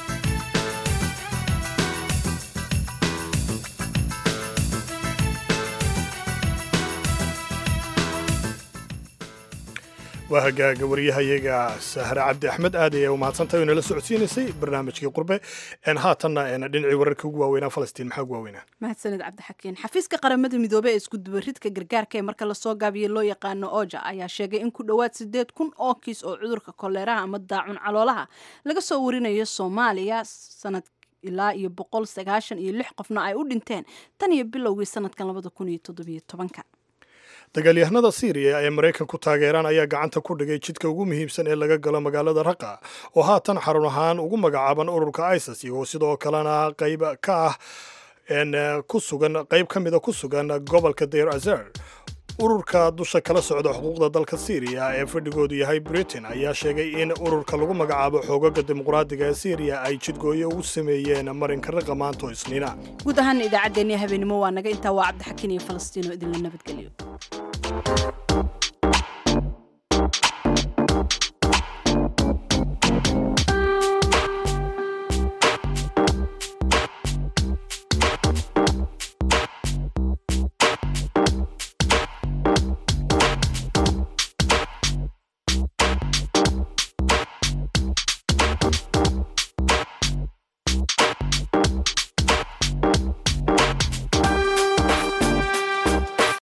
waa hagaaga waryahayaga sahre cabdi axmed aad ayay u mahadsantahay oo nala socodsiinaysay barnaamijkii qurbe haatanna dhinacii wararka ugu waaweynaa falastiin maxaa ugu waaweynaa mahadsaned cabdixakiin xafiiska qaramada midoobey ee iskudubaridka gargaarka ee marka lasoo gaabiyey loo yaqaano oja ayaa sheegay in ku dhowaad sideed kun oo kiis oo cudurka koleeraha ama daacun caloolaha laga soo warinayo soomaaliya sanad ilaa iyo boqol sagaashan iyo lix qofna ay u dhinteen tan iyo bilowgii sanadkan labada kun iyo toddobiyo tobanka dagaalyahanada syriya ee maraykan ku taageeraan ayaa gacanta ku dhigay jidka ugu muhiimsan ee laga galo magaalada raqa oo haatan xarun ahaan ugu magacaaban ururka isis iyagoo sidoo kalena qayb ka ah ku sugan qayb ka mida ku sugan gobolka dayr azer ururka dusha kala socda xuquuqda dalka syriya ee fadhigoodu yahay britain ayaa sheegay in ururka lagu magacaabo xoogaga dimuqraadiga ee syriya ay jidgooyo ugu sameeyeen marinka raqa maanto isniina guud ahaan idaacaddeenii habeenimo waa naga intaa waa cabdixakiin iyo falastiino idinla nabadgelyo